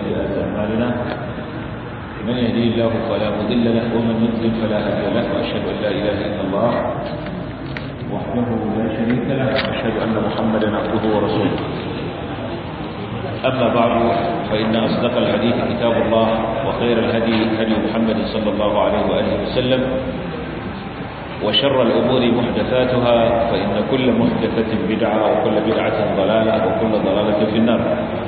وسيئات أعمالنا من يهدي الله فلا مضل له ومن يضلل فلا هادي له وأشهد أن لا إله إلا الله وحده لا شريك له وأشهد أن محمدا عبده ورسوله أما بعد فإن أصدق الحديث كتاب الله وخير الهدي هدي محمد صلى الله عليه وآله وسلم وشر الأمور محدثاتها فإن كل محدثة بدعة وكل بدعة ضلالة وكل ضلالة في النار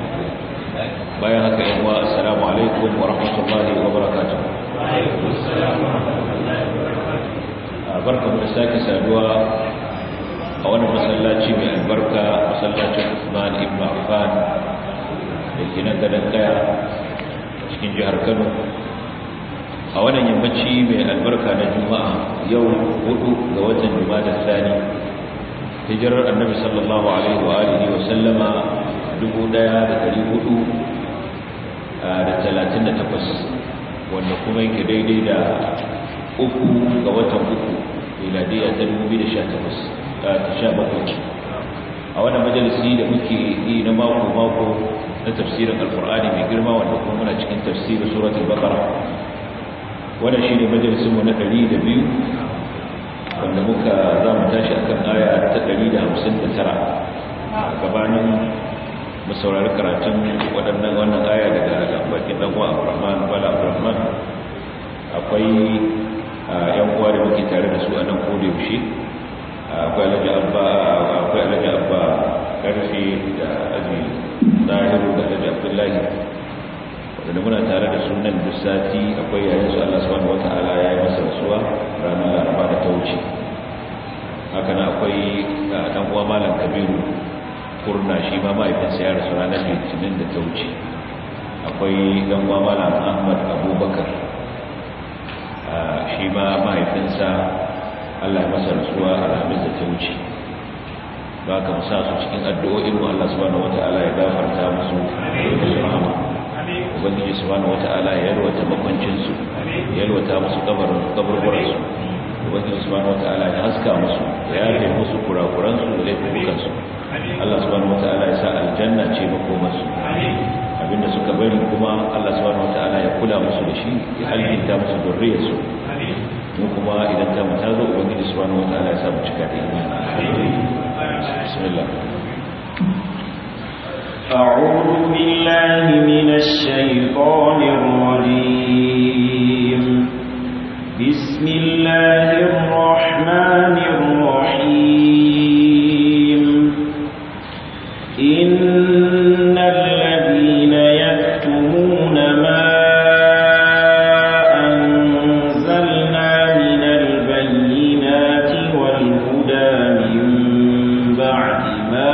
بيانك إخوة السلام عليكم ورحمة الله وبركاته وعليكم السلام ورحمة الله وبركاته بركة مرساك سادوا أولا مسلاتي من البركة مسلاتي عثمان ابن عفان لكي نقدر cikin jihar Kano a wannan yammaci mai albarka na juma'a yau hudu ga watan juma'a sani hijirar annabi sallallahu alaihi wa alihi wa sallama 1438 wanda kuma yake daidai da uku ga watan uku miladiya ta 2017 a wannan majalisi da muke yi na mako-mako na tafsirin alkur'ani mai girma wanda kuma muna cikin tafsirin suratul baqara wannan shine majalisin mu na 102 wanda muka za mu tashi akan aya ta 159 gabanin mu saurari karatun waɗannan wannan aya daga bakin dan uwa Abdurrahman Bala Abdurrahman akwai yan uwa da muke tare da su a nan koda yaushe akwai Alhaji Abba akwai Alhaji Abba Karfi da Aji Zahiru da Alhaji Abdullahi wanda muna tare da sunan duk sati akwai yayin su Allah subhanahu wata'ala ya yi masa rasuwa ranar laraba da ta wuce haka na akwai dan uwa malam kabiru kurna shi ma mahaifinsa ya rasu ranar litinin da ta wuce akwai dan uwa malam ahmad abubakar shi ma mahaifinsa Allah ya masa rasuwa a ranar da ta wuce ba ka musa su cikin addu'o'in mu Allah subhanahu wata'ala ya gafarta musu da rahama ubangiji subhanahu wata'ala ya yalwata makwancinsu ya yalwata musu kaburburansu ubangiji subhanahu wata'ala ya haska musu ya yafe musu kurakuransu da laifukansu Allah subhanahu wata'ala ya sa aljanna ce makomarsu abinda suka bari kuma Allah subhanahu wata'ala ya kula musu da shi ya alkinta musu zurriyarsu mu kuma idan ta mata zo ubangiji subhanahu wata'ala ya sa mu cika da imani bismillah أعوذ بالله من الشيطان الرجيم بسم الله الرحمن الرحيم إن الذين يكتمون ما أنزلنا من البينات والهدى من بعد ما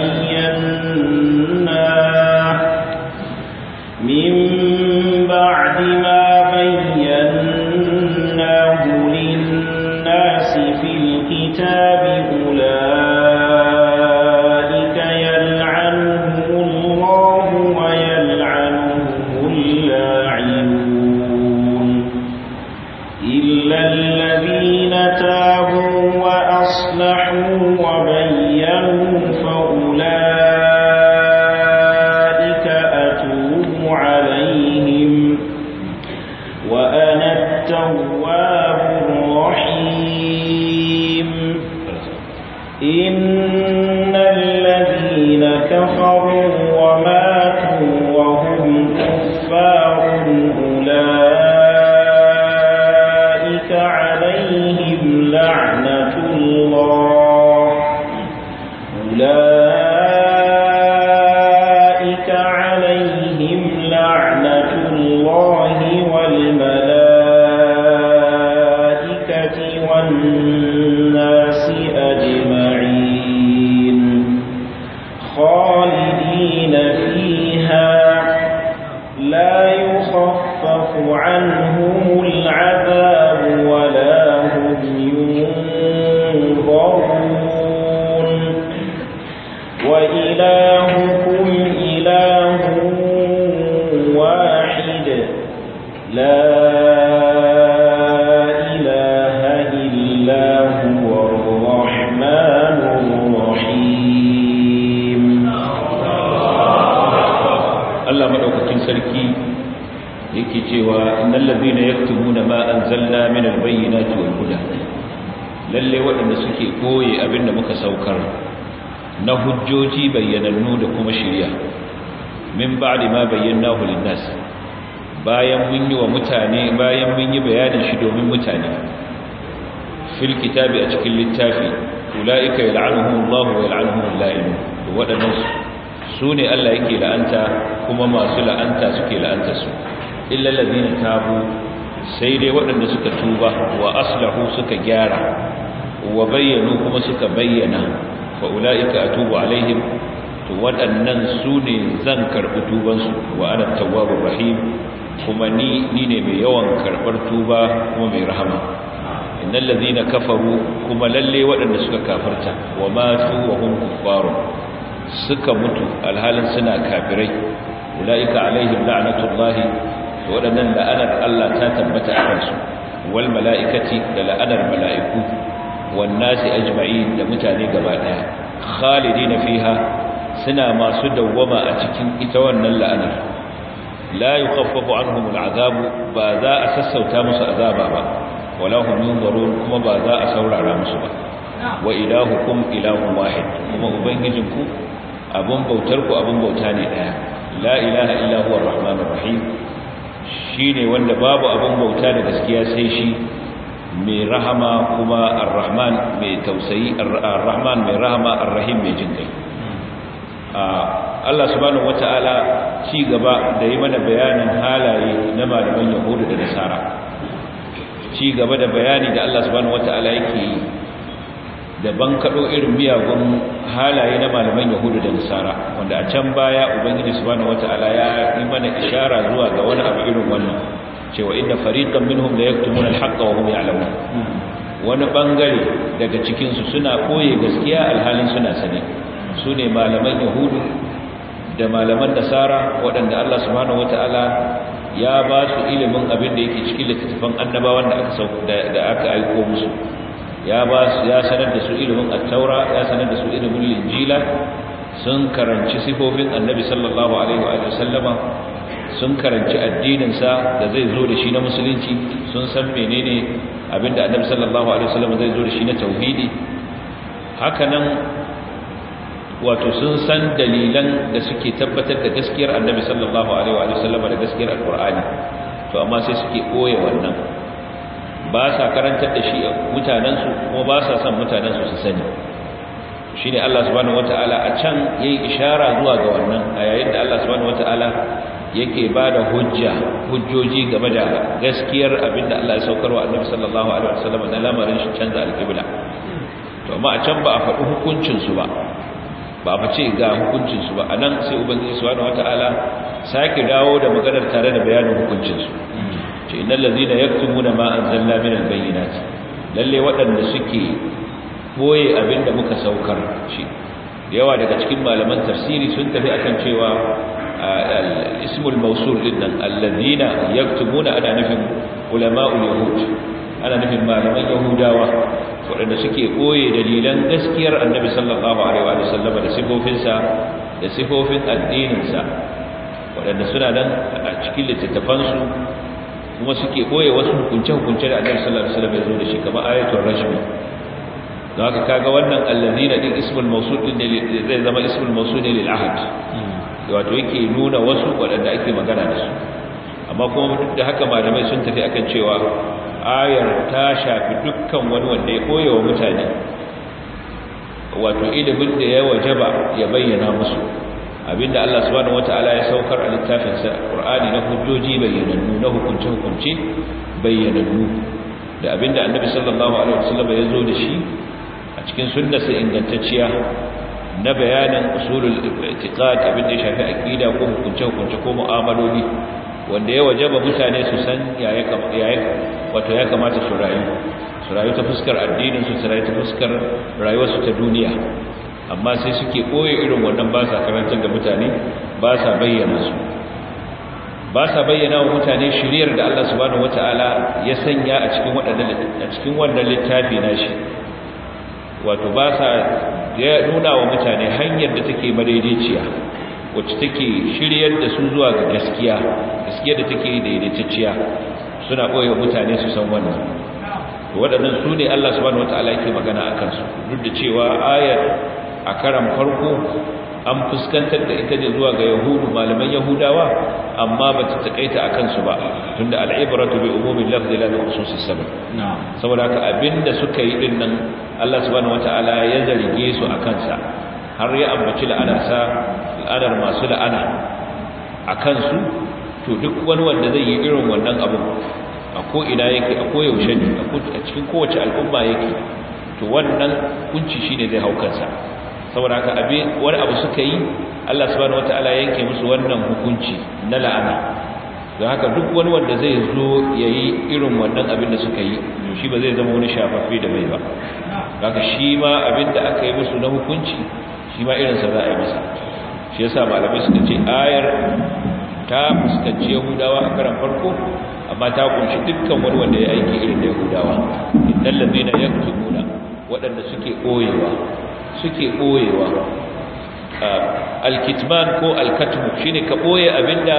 بيناه من بعد ما بيناه للناس في الكتاب أولئك يلعنهم الله ويلعنهم اللاعنون إلا الذين تابوا وأصلحوا وبينوا فأولئك أتوب عليهم وأنا التواب الرحيم إن الذين كفروا وماتوا وهم كفار أولئك عليهم لعنة الله أولئك عليهم لعنة الله والملائكة والناس أجمعين خالدين فيها لا يخفف عنهم العذاب ولا هم ينظرون وإلهكم إله واحد لا إله إلا هو الرحمن الرحيم Allah madaukakin sarki yake cewa innal ladina yaktumuna ma anzalna min albayyinati wal huda lalle waɗanda suke koye abinda muka saukar na hujjoji bayyanannu da kuma shiriya min ba'di ma bayyanahu lin-nas bayan mun yi wa mutane bayan mun yi bayanin shi domin mutane fil kitabi a cikin littafi ulaika yal'anuhumullahu wa yal'anuhumul la'inun to waɗannan su ne Allah yake la'anta kuma masu la'anta suke la'anta su illa ladina tabu sai dai waɗanda suka tuba wa aslahu suka gyara wa bayyanu kuma suka bayyana fa ulaika atubu alaihim to waɗannan su ne zan karɓi tubansu wa ana tawwabur rahim kuma ni ni ne mai yawan karɓar tuba kuma mai rahama innal ladina kafaru kuma lalle waɗanda suka kafarta wa matu wa hum kuffarun suka mutu alhalin suna kafirai ulaika alaihim la'natullahi waɗannan la'anar Allah ta tabbata a kansu wal mala'ikati da la'anar mala'iku wan nasi ajma'in da mutane gaba daya khalidina fiha suna masu dawwama a cikin ita wannan la'anar la yukhaffafu anhum al'azab ba za a sassauta musu azaba ba wala hum yunzarun kuma ba za a saurara musu ba wa ilahukum ilahun wahid kuma ubangijinku abun bautar ku abun bauta ne daya la ilaha illa huwa arrahmanur rahim shine wanda babu abun bauta da gaskiya sai shi mai rahama kuma arrahman mai tausayi arrahman mai rahama arrahim mai jinkai Allah subhanahu wata'ala ci gaba da yi mana bayanin halaye na malaman yahudu da nasara ci gaba da bayani da Allah subhanahu wata'ala yake yi da bankaɗo irin miyagun halaye na malaman yahudu da nasara wanda a can baya ubangiji subhanahu wata'ala ya yi mana ishara zuwa ga wani abu irin wannan cewa inna fariqan minhum la yaktumuna al-haqqa wa hum ya'lamun wani bangare daga cikin su suna koye gaskiya alhalin suna sane su ne malaman yahudu da malaman nasara waɗanda Allah subhanahu wata'ala ya ba su ilimin abin da yake cikin littattafan annabawan da aka da aka aiko musu ya ba su ya sanar da su ilimin at-taura ya sanar da su ilimin linjila sun karanci sifofin annabi sallallahu alaihi wa sallama sun karanci addinin sa da zai zo da shi na musulunci sun san menene abinda annabi sallallahu alaihi wa sallama zai zo da shi na tauhidi haka nan wato sun san dalilan da suke tabbatar da gaskiyar annabi sallallahu alaihi wa sallama da gaskiyar alqur'ani to amma sai suke koye wannan ba sa karantar da shi mutanensu kuma ba sa son mutanensu su sani shi ne Allah subhanahu wata'ala a can ya yi ishara zuwa ga wannan a yayin da Allah subhanahu wata'ala yake ba da hujja hujjoji game da gaskiyar abinda Allah ya saukar wa annabi sallallahu alaihi wasallam na lamarin shi canza alƙibla to amma a can ba a faɗi hukuncinsu ba ba a ce ga hukuncinsu ba a nan sai ubangiji subhanahu wata'ala sake dawo da maganar tare da bayanin hukuncinsu ce innal ladina yaktumuna ma anzalna min albayyinat lalle waɗanda suke boye abinda muka saukar shi yawa daga cikin malaman tafsiri sun tafi akan cewa ismul mawsul dinnan alladina yaktumuna ana nufin ulama'ul yahud ana nufin malaman yahudawa waɗanda suke boye dalilan gaskiyar annabi sallallahu alaihi wa sallam da sifofinsa da sifofin addininsa waɗanda suna nan a cikin littattafansu kuma suke koye wasu hukunce-hukunce da annabi sallallahu alaihi wasallam ya zo da shi kamar ayatul rajm don haka kaga wannan allazina din ismul mawsul din ne zai zama ismul mawsul ne lil ahad wato yake nuna wasu wadanda ake magana da su amma kuma duk da haka malamai sun tafi akan cewa ayar ta shafi dukkan wani wanda ya koye wa mutane wato ilimin da ya wajaba ya bayyana musu abinda Allah subhanahu wataala ya saukar a littafin sa Qur'ani na hujjoji bayyanannu na hukunce hukunce bayyanannu da abinda Annabi sallallahu alaihi wasallam ya zo da shi a cikin sunnarsa ingantacciya na bayanin usulul i'tiqad abinda ya shafi aqida ko hukunce hukunce ko mu'amaloli wanda ya wajaba mutane su san yaya wato ya kamata su rayu su rayu ta fuskar addinin su su rayu ta fuskar rayuwarsu ta duniya amma sai suke ɓoye irin wannan ba sa karantar da mutane ba sa bayyana su ba sa bayyana wa mutane shiriyar da Allah subhanahu wata'ala ya sanya a cikin waɗannan a cikin wannan littafi nashi wato ba sa ya nuna wa mutane hanyar da take madaidaiciya wacce take shiryar da su zuwa ga gaskiya gaskiya da take daidaitacciya suna ɓoye mutane su san wannan waɗannan su ne Allah subhanahu wataala yake magana a kansu duk da cewa ayar a karan farko an fuskantar da ita ne zuwa ga yahudu malaman yahudawa amma ba ta takaita a kansu ba tunda al'ibratu bi umumin lafzi la bi khususis sabab saboda haka abinda suka yi din nan Allah subhanahu wataala ya zarge su a kansa har ya ambaci la'anarsa la'anar masu la'ana a kansu to duk wani wanda zai yi irin wannan abu a ko ina yake a koyaushe ne a cikin kowace al'umma yake to wannan kunci shine zai hau kansa saboda haka abe wani abu suka yi Allah subhanahu wataala yanke musu wannan hukunci na la'ana don haka duk wani wanda zai zo yayi irin wannan abin da suka yi to shi ba zai zama wani shafaffe da mai ba haka shi ma abin da aka yi musu na hukunci shi ma irinsa za a yi masa shi yasa malamai suka ce ayar ta fuskanci yahudawa a karan farko amma ta kunshi dukkan wani wanda ya aiki irin da yahudawa innal ladina yaktubuna waɗanda suke koyewa suke ɓoyewa alkitman ko alkatmu shine ka ɓoye abinda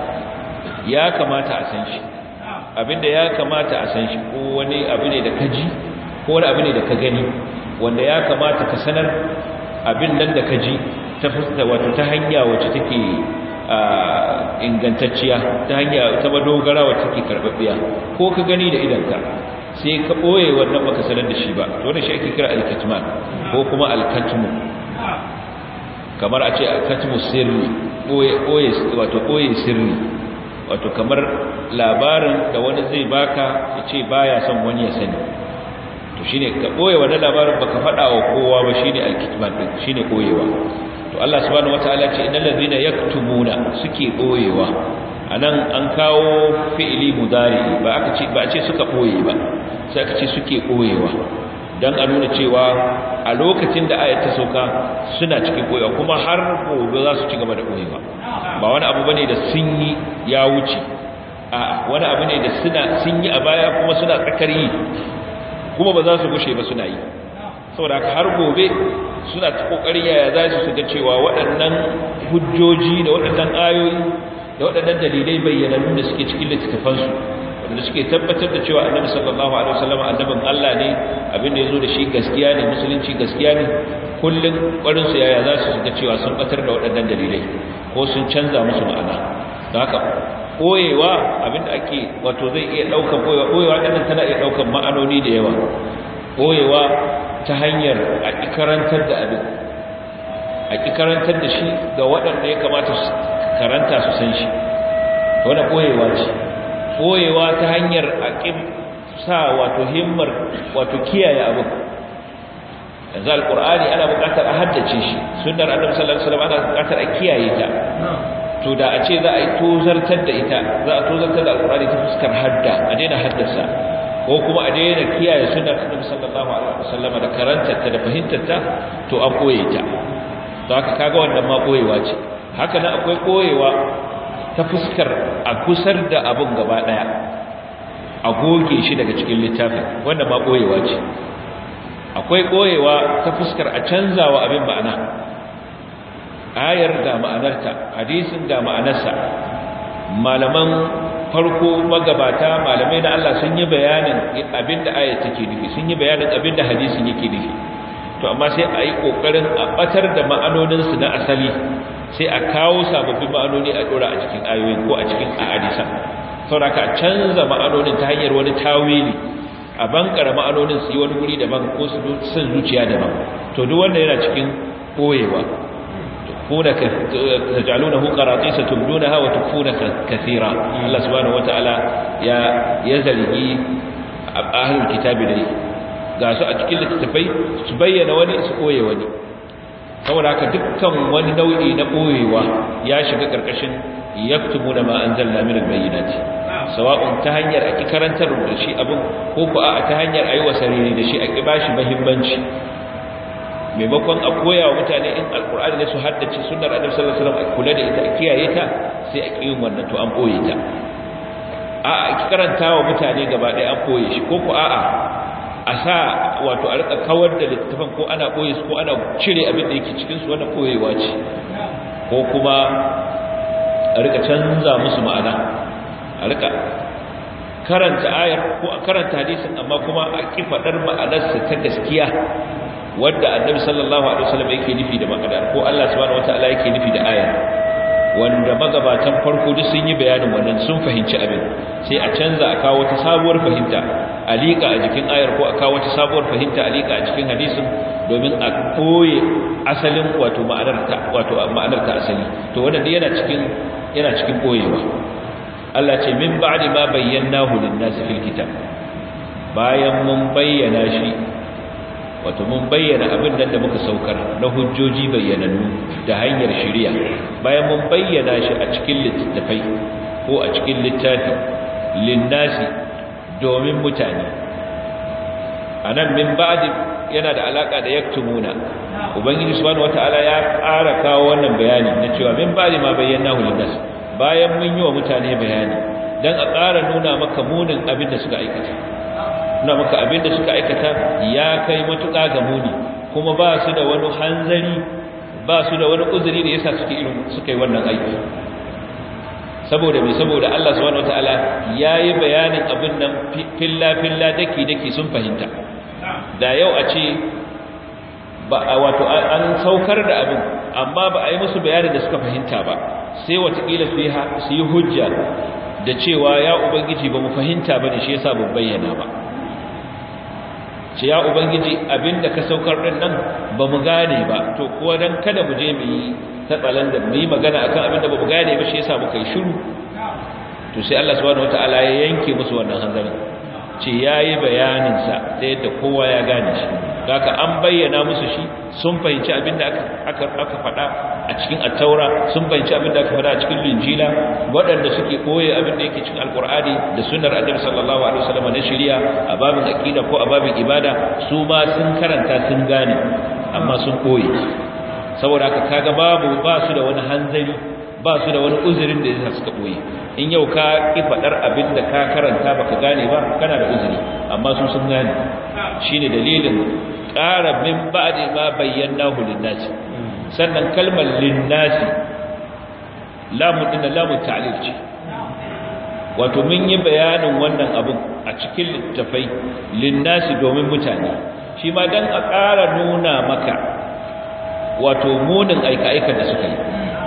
ya kamata a san shi abinda ya kamata a san shi ko wani abu ne da ka ji ko wani abu ne da ka gani wanda ya kamata ka sanar abin nan da ka ji ta wato ta hanya wacce take ingantacciya ta hanya ta madogara wacce take karɓaɓɓiya ko ka gani da idanka sai ka ɓoye wannan baka sanar da shi ba to wannan shi ake kira alkitman ko kuma alkatmu kamar a ce alkatmu sirri ɓoye wato ɓoye sirri wato kamar labarin da wani zai baka ya ce baya son wani ya sani to shine ka ɓoye wannan labarin baka faɗa wa kowa ba shine alkitman din shine ɓoyewa to Allah subhanahu wataala ce innal ladhina yaktumuna suke ɓoyewa anan an kawo fi'ili mudari ba aka ce ba a ce suka ɓoye ba sai aka ce suke ɓoyewa don a nuna cewa a lokacin da ayat ta sauka suna cikin ɓoyewa kuma har gobe za su ci gaba da ɓoyewa ba wani abu bane da sun yi ya wuce a wani abu ne da suna sun yi a baya kuma suna tsakar yi kuma ba za su gushe ba suna yi saboda har gobe suna ta kokarin yaya za su ga cewa waɗannan hujjoji da waɗannan ayoyi da waɗannan dalilai bayyanannu da suke cikin littattafansu wanda suke tabbatar da cewa annabi sallallahu alaihi wasallam annabin Allah ne abin da yazo da shi gaskiya ne musulunci gaskiya ne kullun ƙwarin su yaya za su ga cewa sun batar da waɗannan dalilai ko sun canza musu ma'ana don haka koyewa abin da ake wato zai iya ɗaukar koyewa koyewa ɗin tana iya ɗaukar ma'anoni da yawa koyewa ta hanyar a karantar da abin a karantar da shi ga waɗanda ya kamata su karanta su san shi wanda koyewa ce koyewa ta hanyar aqim sa wato himmar wato kiyaye abin yanzu alqur'ani ana buƙatar a haddace shi sunnar annabi sallallahu alaihi wasallam ana buƙatar a kiyaye ta to da a ce za a yi tozartar da ita za a tozartar da alqur'ani ta fuskar hadda a daina haddasa ko kuma a daina kiyaye sunnar annabi sallallahu alaihi wasallam da karantar ta da fahimtar ta to an koye ta to haka kaga wannan ma koyewa ce haka nan akwai koyewa ta fuskar a kusar da abin gaba daya a goge shi daga cikin littafin wanda ma koyewa ce akwai koyewa ta fuskar a canzawa abin ma'ana ayar ga ma'anarta hadisin ga ma'anarsa malaman farko magabata malamai na Allah sun yi bayanin abin da ayar take nufi sun yi bayanin abin da hadisin yake nufi to amma sai a yi kokarin a batar da ma'anoninsu na asali sai a kawo sababbin ma'anoni a dora a cikin ayoyi ko a cikin hadisan saboda ka canza ma'anonin ta hanyar wani tawili a bankara ma'anonin su yi wani guri daban ko su sun zuciya daban to duk wanda yana cikin koyewa kuna tajalunahu qaratisa tubdunaha wa tukfuna kathira Allah subhanahu wataala ya ya zargi ahlul kitabi dai ga su a cikin littattafai su bayyana wani su koye wani saboda haka dukkan wani nau'i na koyewa ya shiga karkashin yaktumuna ma anzalna min albayyinati sawa'un ta hanyar aki karantar da shi abin ko ko a ta hanyar ayi wasariri da shi a ki bashi muhimmanci maimakon a koya wa mutane in alkur'ani ne su haddace sunnar annabi sallallahu alaihi wasallam a kula da ita a kiyaye ta sai a kiyin wannan to an boye ta a a ki karanta wa mutane gaba ɗaya an boye shi ko ko a'a a sa wato a rika kawar da littafin ko ana boye su ko ana cire abin da yake cikin su wannan boyewa ce ko kuma a rika canza musu ma'ana a rika karanta ayar ko a karanta hadisin amma kuma a ki fadar ma'anarsa ta gaskiya wadda annabi sallallahu alaihi wasallam yake nufi da ma'anar ko Allah subhanahu wataala yake nufi da ayar wanda magabatan farko duk sun yi bayanin wannan sun fahimci abin sai a canza a kawo wata sabuwar fahimta a liƙa a jikin ayar ko a kawo wata sabuwar fahimta a liƙa a cikin hadisin domin a koye asalin wato ma'anar ta wato ma'anar ta asali to wannan yana cikin yana cikin koyewa Allah ce min ba'di ma bayyanahu lin-nasi fil kitab bayan mun bayyana shi wato mun bayyana abin da muka saukar na hujjoji bayyanannu da hanyar shari'a bayan mun bayyana shi a cikin littattafai ko a cikin littafi lin-nasi domin mutane anan min ba'di yana da alaka da yaktumuna ubangiji subhanahu wataala ya ƙara kawo wannan bayani na cewa min ba'di ma bayyanahu lin-nasi bayan mun yi wa mutane bayani don a ƙara nuna maka munin abin da suka aikata nuna maka abin da suka aikata ya kai matuƙa ga muni kuma ba su da wani hanzari ba su da wani uzuri da yasa suke irin suka yi wannan aiki saboda mai saboda Allah subhanahu wataala yayi bayanin abin nan filla filla daki daki sun fahimta da yau a ce ba wato an saukar da abin amma ba a yi musu bayanin da suka fahimta ba sai watakila su yi hujja da cewa ya ubangiji ba mu fahimta ba ne shi yasa ban bayyana ba ce ya ubangiji abinda ka saukar din nan ba mu gane ba to kuwa dan kada mu je mu yi tatsalan da mu yi magana akan abinda ba mu gane ba shi yasa muka yi shiru to sai Allah subhanahu wataala ya yanke musu wannan hanzarin ce yayi bayanin sa da yadda kowa ya gane shi haka an bayyana musu shi sun fahimci abin da aka aka faɗa a cikin attaura sun fahimci abin da aka faɗa a cikin linjila waɗanda suke koye abin da yake cikin alkur'ani da sunnar annabi sallallahu alaihi wasallam na shari'a a babin aqida ko a babin ibada su ma sun karanta sun gane amma sun koye saboda haka kaga babu ba su da wani hanzari ba su da wani uzurin da yasa suka koye in yau ka ki faɗar abin da ka karanta baka gane ba kana da uzuri amma su sun gane shine dalilin ƙara min ba'di ma bayyanahu lin-nasi sannan kalmar lin-nasi lamun din lamun ta'lil ce wato mun yi bayanin wannan abin a cikin littafai lin-nasi domin mutane shi ma dan a ƙara nuna maka wato munin aika-aikan da suka yi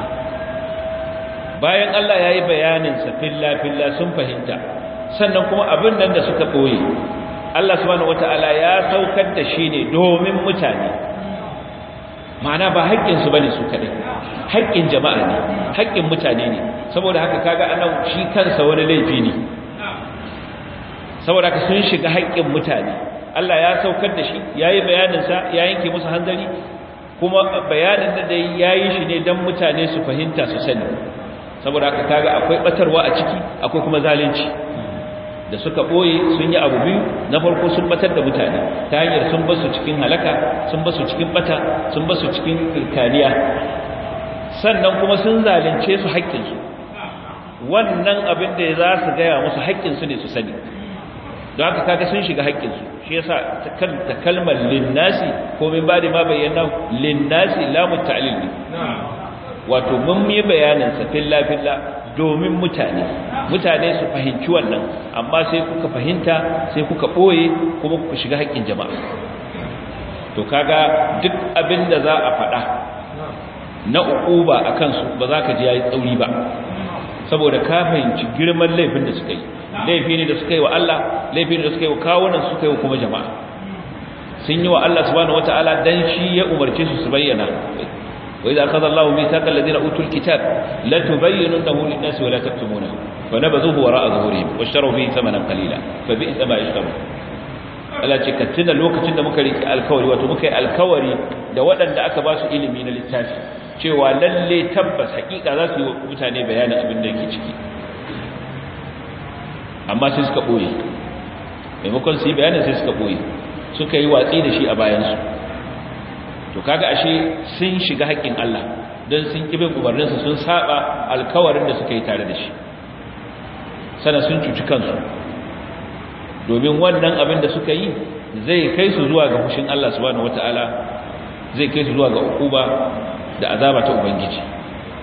bayan Allah ya yi bayaninsa filla-filla sun fahimta sannan kuma abin nan da suka ɓoye Allah subhanahu wata'ala ya saukar da shi ne domin mutane ma'ana ba haƙƙinsu ba ne su kaɗai haƙƙin jama'a ne haƙƙin mutane ne saboda haka kaga anan shi kansa wani laifi ne saboda haka sun shiga haƙƙin mutane Allah ya saukar da shi ya yi bayaninsa ya yanke musu hanzari kuma bayanin da dai ya yi shi ne don mutane su fahimta su sani saboda haka kaga akwai ɓatarwa a ciki akwai kuma zalunci da suka ɓoye sun yi abu biyu na farko sun batar da mutane ta hanyar sun basu cikin halaka sun basu cikin bata sun basu cikin kirkaniya sannan kuma sun zalunce su haƙƙinsu wannan abin da za su gaya musu haƙƙinsu ne su sani don haka kaga sun shiga haƙƙinsu shi yasa ta kalmar linnasi ko min ba da ma bayyana linnasi lamun ta'lil ne wato mun yi bayanin sa filla filla domin mutane mutane su fahimci wannan amma sai kuka fahimta sai kuka boye kuma kuka shiga haƙƙin jama'a to kaga duk abin da za a faɗa na uquba akan su ba za ka ji yayi tsauri ba saboda ka fahimci girman laifin da suka yi laifi ne da suka yi wa Allah laifi ne da suka yi wa kawunan suka yi wa kuma jama'a sun yi wa Allah subhanahu wataala dan shi ya umarce su su bayyana وإذا أخذ الله ميثاق الذين أوتوا الكتاب لا تبيننه للناس ولا تكتمونه فنبذوه وراء ظهورهم واشتروا به ثمنا قليلا فبئس ما يشترون Allah ce ka tuna lokacin da muka riki alkawari wato muka yi alkawari da waɗanda aka ba su ilimi na littafi cewa lalle tabbas hakika za su yi wa mutane bayanin abin da yake ciki amma sai suka ɓoye maimakon su yi bayanin sai suka ɓoye suka yi watsi da shi a bayansu to kaga ashe sun shiga haƙƙin Allah don sun kibin umarninsa sun saba alkawarin da suka yi tare da shi sana sun cuci kansu domin wannan abin da suka yi zai kai su zuwa ga fushin Allah subhanahu wataala zai kai su zuwa ga ukuba da azaba ta ubangiji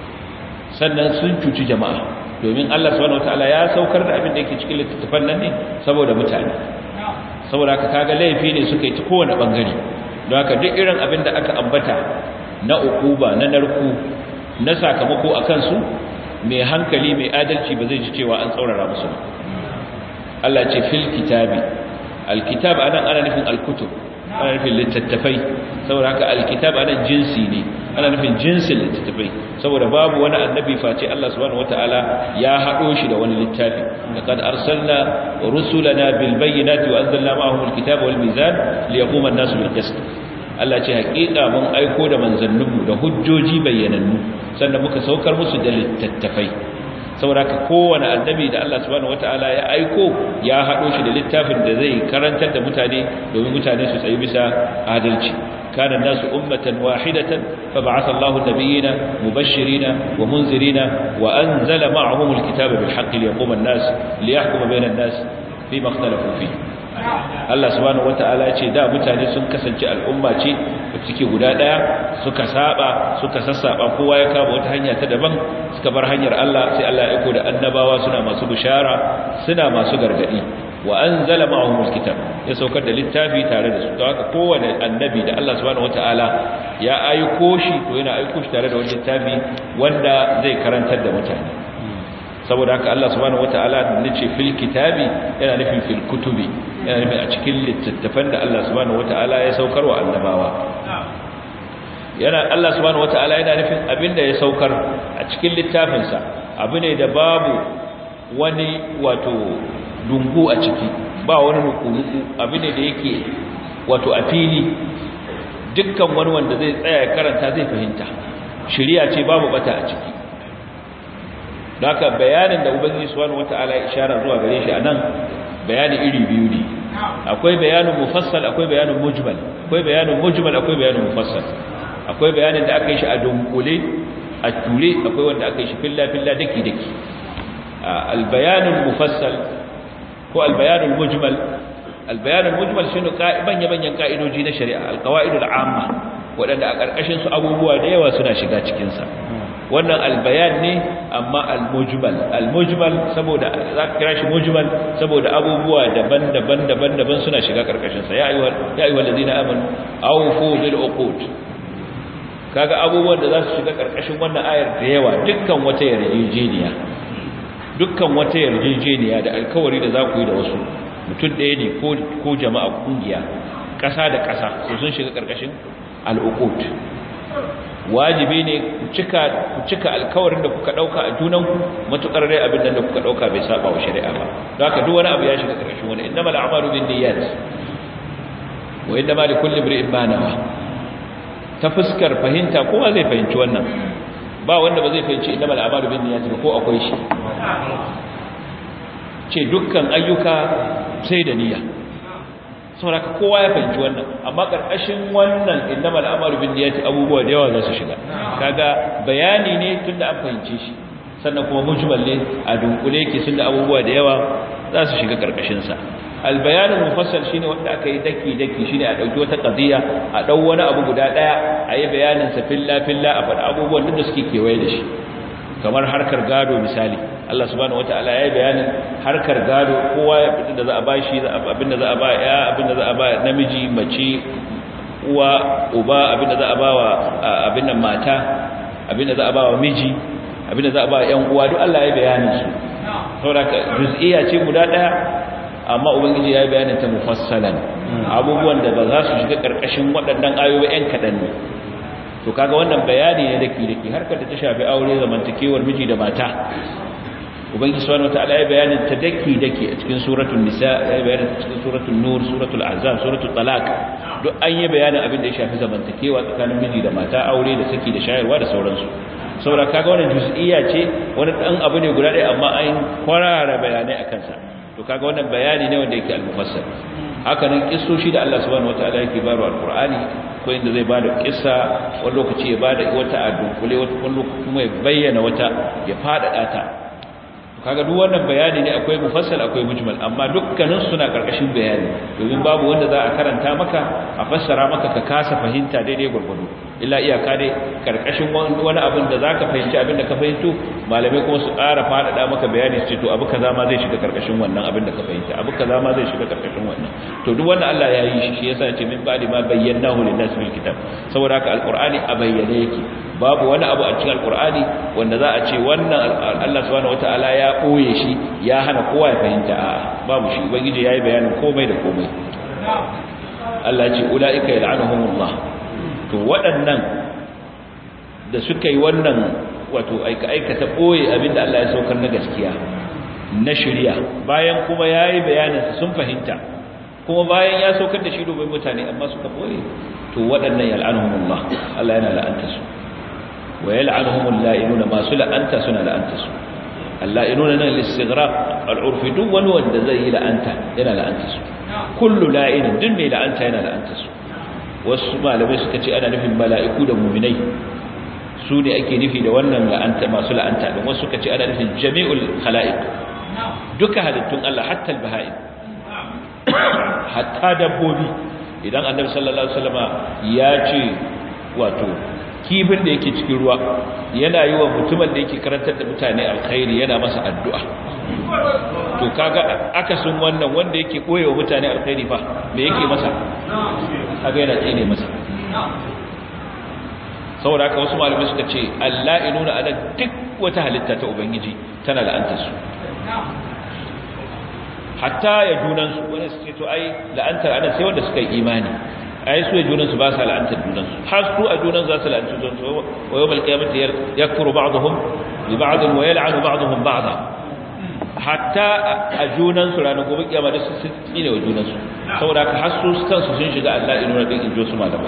sannan sun cuci jama'a domin Allah subhanahu wataala ya saukar da abin da yake cikin littattafan nan ne saboda mutane saboda haka kaga laifi ne suka yi ta kowane bangare don haka duk irin abin da aka ambata na ukuba na narku na sakamako akan su mai hankali mai adalci ba zai ji cewa an tsaurara musu ba Allah ce fil kitabi alkitab anan ana nufin alkutub ana nufin littattafai saboda haka alkitab anan jinsi ne ana nufin jinsin littattafai saboda babu wani annabi face Allah subhanahu wataala ya hado shi da wani littafi laqad arsalna rusulana bil bayyinati wa anzalna ma'ahum alkitaba wal mizan liyaquma an-nasu bil qist Allah ce hakika mun aiko da manzanninmu da hujjoji bayyanannu sannan muka saukar musu da littattafai saboda ka kowane annabi da Allah subhanahu wataala ya aiko ya hado shi da littafin da zai karantar da mutane domin mutane su tsayi bisa adalci kana nasu ummatan wahidatan fa ba'atha Allahu nabiyina mubashshirina wa munzirina wa anzala ma'ahum alkitaba bil haqqi liyaquma an-nas liyahkuma bayna an-nas fima ikhtalafu fihi Allah subhanahu wata'ala ce da mutane sun kasance al'umma ce da suke guda daya suka saba suka sassaba kowa ya kama wata hanya ta daban suka bar hanyar Allah sai Allah ya aiko da annabawa suna masu bishara suna masu gargadi wa anzala ma'ahum alkitab ya saukar da littafi tare da su to haka kowane annabi da Allah subhanahu wata'ala ya aiko shi to yana aiko shi tare da wani littafi wanda zai karantar da mutane saboda haka Allah subhanahu wataala nace fil kitabi yana nufin fil kutubi yana nufin a cikin littattafan da Allah subhanahu wataala ya saukar wa annabawa yana Allah subhanahu wataala yana nufin abinda ya saukar a cikin littafinsa abu ne da babu wani wato dungu a ciki ba wani nuku abu ne da yake wato a fili dukkan wani wanda zai tsaya ya karanta zai fahimta shari'a ce babu bata a ciki haka bayanin da ubangiji subhanahu wataala ya ishara zuwa gare shi anan bayani iri biyu ne akwai bayanin mufassal akwai bayanin mujmal akwai bayanin mujmal akwai bayanin mufassal akwai bayanin da aka yi shi a dunkule a ture akwai wanda aka yi shi filla filla daki daki albayanul mufassal ko albayanul mujmal albayanul mujmal shine manya manyan ka'idoji na shari'a alqawaidul amma wadanda a karkashin su abubuwa da yawa suna shiga cikin sa wannan albayan ne amma almujmal almujmal saboda zaka kira shi mujmal saboda abubuwa daban-daban daban-daban suna shiga karkashin sa ya ayyuhal ya ayyuhal ladina amanu awfu bil uqud kaga abubuwan da za su shiga karkashin wannan ayar da yawa dukkan wata yarjejeniya dukkan wata yarjejeniya da alkawari da za ku yi da wasu mutum ɗaya ne ko ko jama'a kungiya ƙasa da ƙasa su sun shiga karkashin al-uqud wajibi ne ku cika ku cika alkawarin da kuka dauka a junanku matukar dai abin da kuka dauka bai saba wa shari'a ba don haka duk wani abu ya shiga karkashin wani innamal a'malu binniyat wa innama likulli imrin ma nawa ta fuskar fahimta kowa zai fahimci wannan ba wanda ba zai fahimci innamal a'malu binniyat ba ko akwai shi ce dukkan ayyuka sai da niyya saboda kowa ya fahimci wannan amma karkashin wannan innamal a'malu binniyati abubuwa da yawa za su shiga kaga bayani ne tunda an fahimce shi sannan kuma mujmal ne a dunkule yake tunda abubuwa da yawa za su shiga karkashin sa albayanul mufassal shine wanda aka yi daki daki shine a dauki wata qadiya a dau wani abu guda daya a yi bayanin sa filla filla a faɗa abubuwan da suke kewaye da shi kamar harkar gado misali Allah subhanahu wataala ya yi bayanin harkar gado kowa ya fitin da za a bashi abinda za a ba ya abinda za a ba namiji mace uwa uba abinda za a ba wa abin nan mata abinda za a ba wa miji abinda za a ba ƴan uwa duk Allah ya yi bayanin su saboda juz'iyya ce guda daya amma ubangiji ya yi bayanin ta mufassalan abubuwan da ba za su shiga karkashin waɗannan ayoyi ƴan kaɗan ne to kaga wannan bayani ne dake dake harkar da ta shafi aure zamantakewar miji da mata ubangiji subhanahu wataala ya bayanin ta daki daki a cikin suratul nisa ya bayanin ta cikin suratul nur suratul ahzab suratul talaq duk an yi bayanin abin da ya shafi zamantakewa tsakanin miji da mata aure da saki da shayarwa da sauransu saboda kaga wannan juz'iyya ce wani dan abu ne guda ɗaya amma an kwarara bayanai akan sa to kaga wannan bayani ne wanda yake al-mufassal haka nan kissoshi da Allah subhanahu wataala yake baro al-Qur'ani ko inda zai bada kissa wani lokaci ya bada wata a dunkule wani lokaci kuma ya bayyana wata ya fadada ta kaga duk wannan bayani ne akwai mufassal akwai mujmal amma dukkanin suna karkashin bayani domin babu wanda za a karanta maka a fassara maka ka kasa fahimta daidai gurgudu illa iyaka dai karkashin wani abin da zaka fahimci abin da ka fahimto malamai kuma su ƙara faɗaɗa maka bayani su ce to abu kaza ma zai shiga karkashin wannan abin da ka fahimta abu kaza ma zai shiga karkashin wannan to duk wannan Allah ya yi shi shi yasa ya ce min ba'di ma bayyanahu lin-nas fil kitab saboda haka alqur'ani a bayyane yake babu wani abu a cikin alqur'ani wanda za a ce wannan Allah subhanahu wataala ya ɓoye shi ya hana kowa ya fahimta a babu shi ubangiji ya yi bayanin komai da komai Allah ce ula'ika ya la'anuhumullah to waɗannan da suka yi wannan wato aika-aikata ɓoye abinda Allah ya saukar na gaskiya na shirya bayan kuma ya yi bayaninsa sun fahimta kuma bayan ya saukar da shi domin mutane amma suka ɓoye to waɗannan ya la'anuhumullah Allah yana la'anta su wa ya la'anuhumul la'inuna masu la'anta suna la'anta su اللائنون nan listighraq al'urfi duk wani wanda zai yi la'anta yana la'anta su kullu la'in duk mai la'anta yana la'anta su wasu malamai suka ce ana nufin mala'iku da mu'minai su ne ake nufi da wannan la'anta masu la'anta din wasu suka ce ana nufin jami'ul khalaiq duka halittun Allah hatta al-baha'im hatta dabbobi idan annabi sallallahu alaihi wasallama ya ce wato kifin da yake cikin ruwa yana yi wa mutumin da yake karantar da mutane alkhairi yana masa addu'a to kaga akasin wannan wanda yake koyewa mutane alkhairi fa me yake masa kaga yana tsine masa saboda haka wasu malamai suka ce Allah inuna ala duk wata halitta ta ubangiji tana la'antar su hatta ya junansu wani su ce to ai la'antar ana sai wanda suka yi imani ai su junansu ba sa la'antar junansu har su a junan za su la'antar junansu wa yawmal qiyamati yakfuru ba'dhum bi ba'd wa yal'anu ba'dhum ba'dha hatta a junansu ranar gobe kiyama da su tsine wa junansu saboda haka har su kansu sun shiga Allah inu na din injo su malamai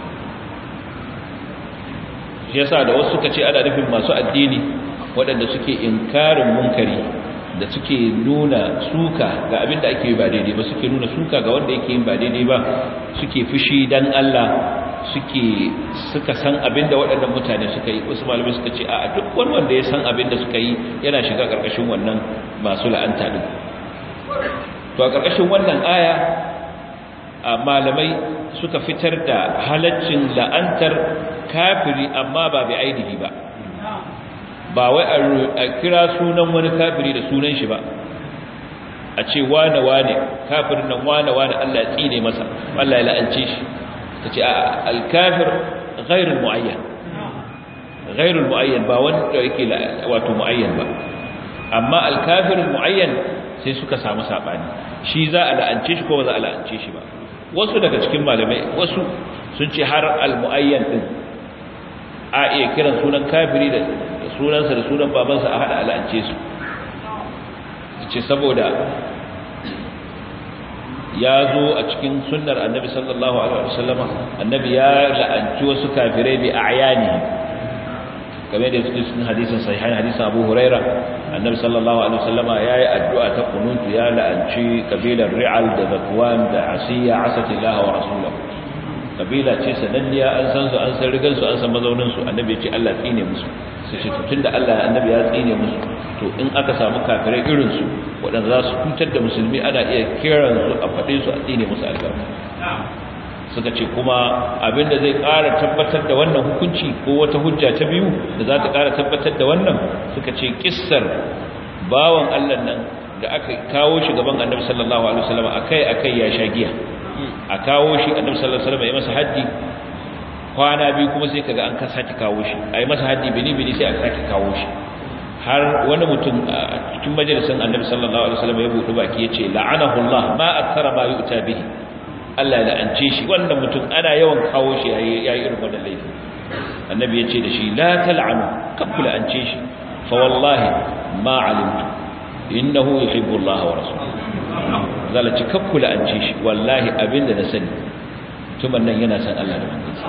shi yasa da wasu suka ce ana nufin masu addini waɗanda suke inkarin munkari da suke nuna suka ga abin da ake yi ba daidai ba suke nuna suka ga wanda yake yin ba daidai ba suke fushi dan Allah suke suka san abin da waɗannan mutane suka yi wasu malamai suka ce a duk wani wanda ya san abin da suka yi yana shiga ƙarƙashin wannan masu la'anta din to a ƙarƙashin wannan aya a malamai suka fitar da halaccin la'antar kafiri amma ba bi ainihi ba ba wai a kira sunan wani kafiri da sunan shi ba a ce wane wane kafirin nan wane wane Allah ya tsine masa Allah ya la'ance shi ta ce alkafir ghairul mu'ayyan ghairul mu'ayyan ba wanda yake wato mu'ayyan ba amma alkafirul mu'ayyan sai suka samu sabani shi za a la'ance shi ko ba za a la'ance shi ba wasu daga cikin malamai wasu sun ce har al-mu'ayyan din a iya kiran sunan kafiri da sunansa da sunan babansa a hada al'ance su ce saboda ya zo a cikin sunnar annabi sallallahu alaihi wasallama annabi ya la'anci wasu kafirai bi a'yani kamar da yake cikin hadisin sahihan hadisin Abu Huraira annabi sallallahu alaihi wasallama yayi addu'a ta kunutu ya la'anci kabilar Ri'al da Zakwan da Asiya asatillah wa rasuluhu kabila ce sananniya an san su an san rigan su an san mazaunin su annabi ya ce Allah tsine musu su ce tunda Allah annabi ya tsine musu to in aka samu kafirai irin su waɗanda za su cutar da musulmi ana iya kiran su a faɗe su a tsine musu albarka suka ce kuma abinda zai ƙara tabbatar da wannan hukunci ko wata hujja ta biyu da za ta ƙara tabbatar da wannan suka ce kissar bawan Allah nan da aka kawo shi gaban annabi sallallahu alaihi wasallam akai akai ya sha giya a kawo shi annabi sallallahu alaihi wasallam ya masa haddi kwana biyu kuma sai kaga an ka saki kawo shi ai masa haddi bini bini sai aka saki kawo shi har wani mutum a cikin majalisin annabi sallallahu alaihi wasallam ya buɗe baki yace la'anahu Allah ma akthara ma yu'ta bihi Allah ya la'ance shi wannan mutum ana yawan kawo shi yayi yayi irin wannan laifi annabi yace da shi la tal'anu kabbula an ce shi fa wallahi ma alimtu innahu yuhibbu Allah wa rasuluhu zalaci kakkula an ce shi wallahi abinda na sani tuman nan yana san Allah da manzansa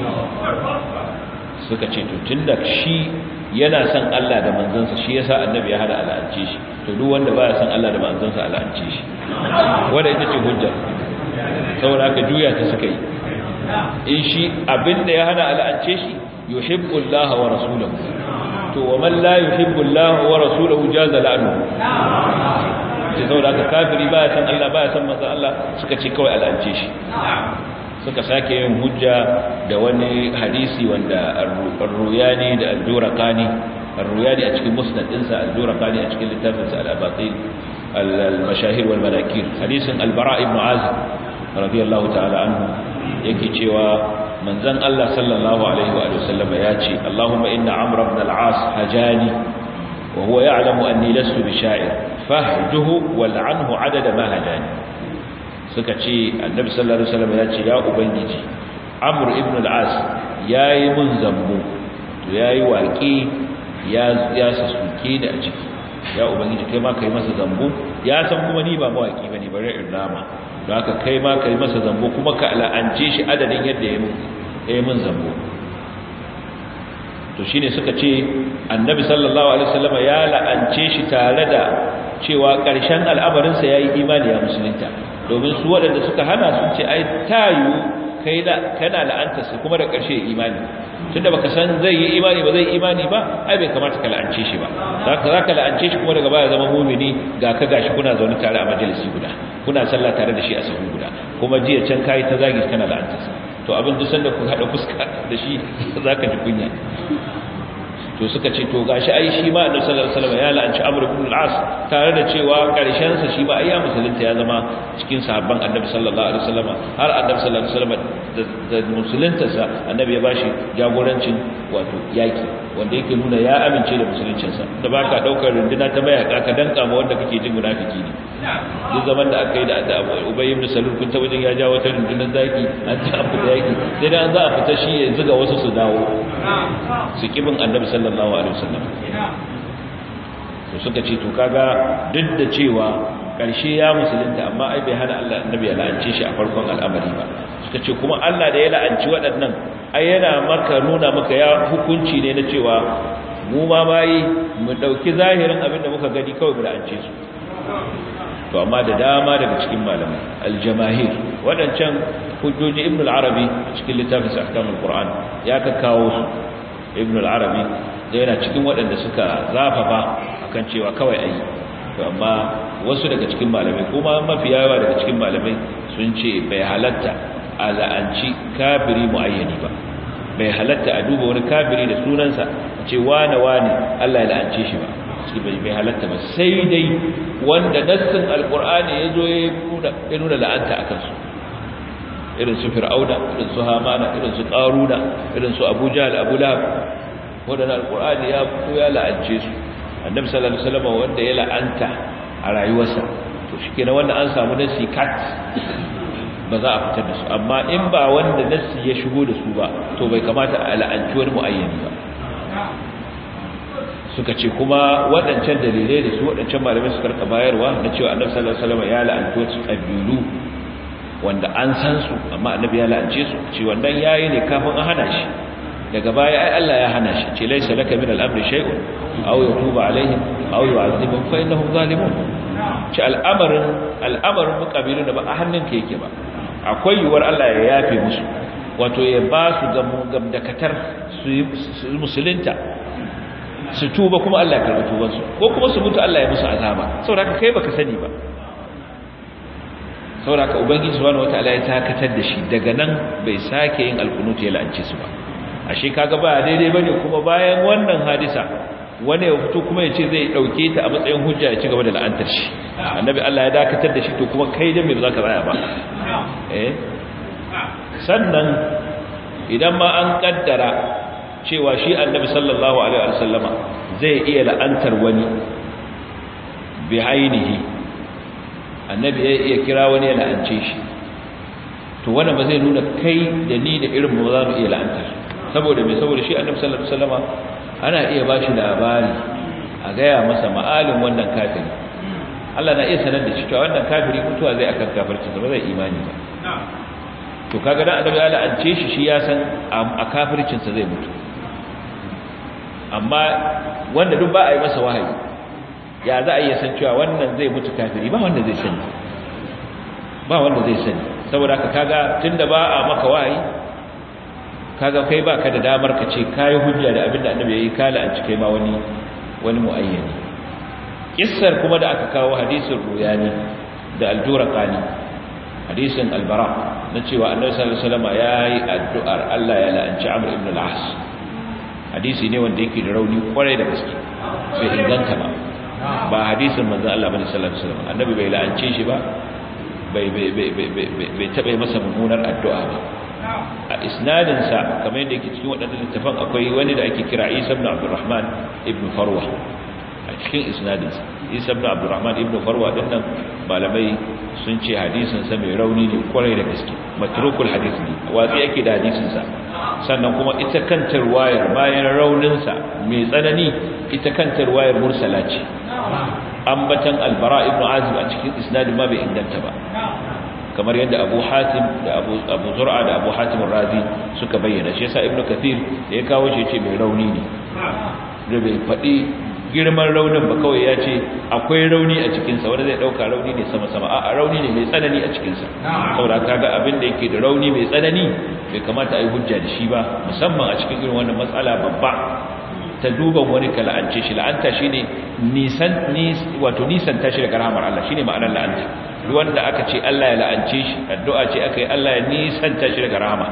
suka ce to tunda shi yana san Allah da manzansa shi yasa annabi ya hada al'ance shi to duk wanda baya san Allah da manzansa al'ance shi wanda ita ce hujja saboda haka juya ta suka yi in shi abinda ya hana al'ance shi yuhibbu Allah wa rasuluhu to wa man la yuhibbu Allah wa rasuluhu jaza la'nu ce saboda haka kafiri baya san Allah baya san manzon Allah suka ce kawai al'ance shi suka sake yin hujja da wani hadisi wanda ar-ruyani da al-jurqani ar-ruyani a cikin musnad dinsa al-jurqani a cikin littafinsa al-abatil al-mashahir wal manakir hadisin al-bara ibn azib radiyallahu ta'ala anhu yake cewa manzon Allah sallallahu alaihi wa sallam ya ce Allahumma inna amr ibn al-as hajani wa huwa ya'lamu anni lastu bi sha'ir fahjuhu wal'anhu adada ma hajani suka ce annabi sallallahu alaihi wasallam ya ce ya ubangiji amr ibn al-as yayi mun zambo to yayi waki ya ya sasuke da a ciki ya ubangiji kai ma kai masa zambo ya san kuma ni ba mawaki bane bare in rama don haka kai ma kai masa zambo kuma ka la'ance shi adadin yadda ya mun ya mun zambo to shine suka ce annabi sallallahu alaihi wasallam ya la'ance shi tare da cewa ƙarshen al'amarinsa ya yi imani ya musulunta domin su waɗanda suka hana sun ce ai tayu kai da kana la'antarsa kuma da ƙarshe imani tunda baka san zai yi imani ba zai imani ba ai bai kamata ka la'ance shi ba zaka zaka la'ance shi kuma daga baya zama mumini ga ka gashi kuna zaune tare a majalisi guda kuna sallah tare da shi a sahu guda kuma jiya can kai ta zagi kana la'antarsa to abin duk sanda ku hada fuska da shi zaka ji kunya to suka ce to gashi ai shi ma annabi sallallahu alaihi wasallam ya la'anci amr ibn al-as tare da cewa karshen sa shi ba ai ya musulunta ya zama cikin sahabban annabi sallallahu alaihi wasallam har annabi sallallahu alaihi wasallam da musulunta sa annabi ya bashi jagorancin wato yaki wanda yake nuna ya amince da musuluncin sa da baka daukar runduna ta mayaka ka danka ma wanda kake jin munafiki ne duk zaman da aka yi da Ubay ibn Salul kun ta wajen ya jawo ta rundunar zaki an ta abu da yaki sai da an za a fita shi ya zuga wasu su dawo su kibin annabi sallallahu alaihi wasallam to suka ce to kaga duk da cewa karshe ya musulunta amma ai bai hana Allah annabi ya la'ance shi a farkon al'amari ba suka ce kuma Allah da ya la'anci waɗannan ai yana maka nuna maka ya hukunci ne na cewa mu ma bayi mu dauki zahirin abin da muka gani kawai mu la'ance su to amma da dama daga cikin malamai aljamahir wadancan hujjoji ibn al-arabi cikin littafin ahkamul qur'an ya ka kawo su ibn al-arabi da yana cikin waɗanda suka zafafa akan cewa kawai ayi to amma wasu daga cikin malamai kuma mafi yawa daga cikin malamai sun ce bai halatta a la'anci kafiri muayyani ba bai halatta a duba wani kafiri da sunansa ce wane wane Allah ya la'ance shi ba shi bai bai halatta ba sai dai wanda nassin alqur'ani yazo ya nuna la'anta akan su irin su fir'auna irin su hamana irin su qaruna irin su abu jahl abu lahab wanda alqur'ani ya fito ya la'ance su annabi sallallahu alaihi wasallam wanda ya la'anta a rayuwarsa to shikenan wanda an samu nassi kat ba za a fitar da su amma in ba wanda nassi ya shigo da su ba to bai kamata a la'anci wani muayyani ba suka ce kuma waɗancan dalilai da su waɗancan malamai suka rika bayarwa na cewa annabi sallallahu alaihi wasallam ya la'anci wasu ƙabilu wanda an san su amma annabi ya la'ance su ce wannan yayi ne kafin a hana shi daga baya ai Allah ya hana shi ce laysa laka min al-amri shay'un aw yatuba alaihim aw yu'adhibuhum fa innahum zalimun ce al'amarin al'amarin muqabilun da ba a hannunka yake ba akwai yuwar Allah ya yafe musu wato ya ba su gamdakatar su musulunta su tuba kuma Allah ya karɓi tubansu ko kuma su mutu Allah ya musu azaba saboda haka kai baka sani ba saboda haka ubangiji subhanahu wataala ya takatar da shi daga nan bai sake yin alqunut ya la'ance su ba ashe kaga ba daidai bane kuma bayan wannan hadisa wani ya fito kuma ya ce zai dauke ta a matsayin hujja ya ci gaba da la'antar shi annabi Allah ya dakatar da shi to kuma kai da me ba za ka tsaya ba eh sannan idan ma an kaddara cewa shi annabi sallallahu alaihi wasallama zai iya la'antar wani bi ainihi annabi ya iya kira wani ya la'ance shi to wannan ba zai nuna kai da ni da irin mu za mu iya la'antar saboda me saboda shi annabi sallallahu alaihi wasallama ana iya ba shi labari a gaya masa ma'alin wannan kafiri Allah na iya sanar da shi cewa wannan kafiri mutuwa zai akan kafirci ba zai imani ba to kaga dan annabi ya la'ance shi shi ya san a kafircinsa zai mutu amma wanda duk ba a yi masa wahayi ya za a iya san cewa wannan zai mutu kafiri ba wanda zai sani ba wanda zai sani saboda ka kaga tunda ba a maka wahayi kaga kai baka da damar ka ce kai hujja da abinda annabi yayi kala an cike ma wani wani muayyani kissar kuma da aka kawo hadisin ruyani da aljuraqani hadisin albara na cewa annabi sallallahu alaihi wasallam yayi addu'ar Allah ya la'anci Amr ibn al-As hadisi ne wanda yake da rauni kwarai da gaske bai inganta ba ba hadisin manzo Allah bane sallallahu alaihi wasallam annabi bai la'ance shi ba bai bai bai bai bai taɓa masa mummunar addu'a ba a isnadin sa kamar yadda yake cikin wadannan littafan akwai wani da ake kira Isa ibn Abdurrahman ibn Farwa a cikin isnadin sa Isa ibn Abdurrahman ibn Farwa dinnan malamai sun ce hadisin sa mai rauni ne kwarai da gaske matrukul hadith ne watsi yake da hadisin sa sannan kuma ita kanta ruwayar bayan raunin sa mai tsanani ita kanta ruwayar mursala ce ambatan albara ibn azib a cikin isnadin ma bai inganta ba kamar yadda abu hatim da abu abu zur'a da abu hatim razi suka bayyana shi yasa ibn kathir da ya kawo shi ce mai rauni ne da bai faɗi girman raunin ba kawai ya ce akwai rauni a cikinsa wanda zai ɗauka rauni ne sama-sama a rauni ne mai tsanani a cikinsa saboda kaga abin da yake da rauni mai tsanani bai kamata a yi hujja da shi ba musamman a cikin irin wannan matsala babba ta duban wani ka la'ance shi la'anta shi ne nisan wato nisan tashi daga rahamar Allah shi ne ma'anar la'anta duk wanda aka ce Allah ya la'ance shi addu'a ce aka yi Allah ya nisan tashi daga rahama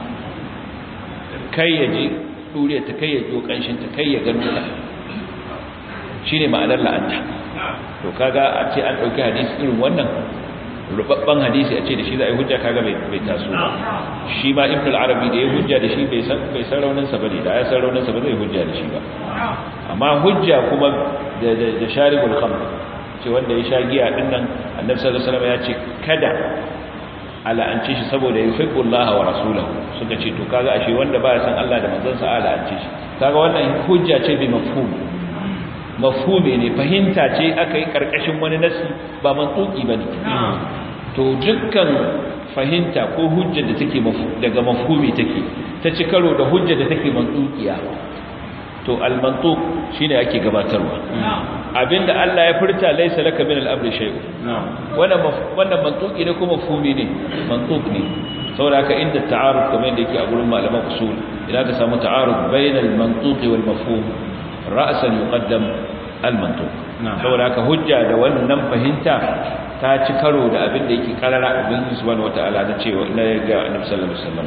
kai ya ji ɗure ta kai ya ji ƙanshin ta kai ya gano ta shi ne ma'anar la'anta to kaga a ce an ɗauki hadisi irin wannan rubabban hadisi a ce da shi za a yi hujja kaga bai taso ba shi ma ibn al-arabi da ya hujja da shi bai san bai san raunin sa bane da ya san raunin sa ba zai hujja da shi ba amma hujja kuma da da sharibul khamr ce wanda ya sha giya din nan annabi sallallahu alaihi wasallam ya ce kada ala'ance shi saboda yuhibbu Allah wa rasulahu suka ce to kaga ashe wanda ba ya san Allah da manzon sa ala'ance shi kaga wannan hujja ce bi mafhum mafhumi ne fahimta ce aka yi karkashin wani nasi ba mantuki bane to dukkan fahimta ko hujjar da take daga mafhumi take ta ci karo da hujjar da take mantukiya to al-mantuq shine ake gabatarwa abinda Allah ya furta laysa laka min al-amri shay'u wannan wannan mantuki ne ko mafhumi ne mantuq ne saboda haka inda ta'aruf kamar yadda yake a gurin malaman usul idan ka samu ta'aruf bainal mantuqi wal mafhum ra'san yuqaddam al-mantuq saboda haka hujja da wannan fahimta ta ci karo da abin da yake karara abin subhanahu wataala da cewa na ga annabi sallallahu alaihi wasallam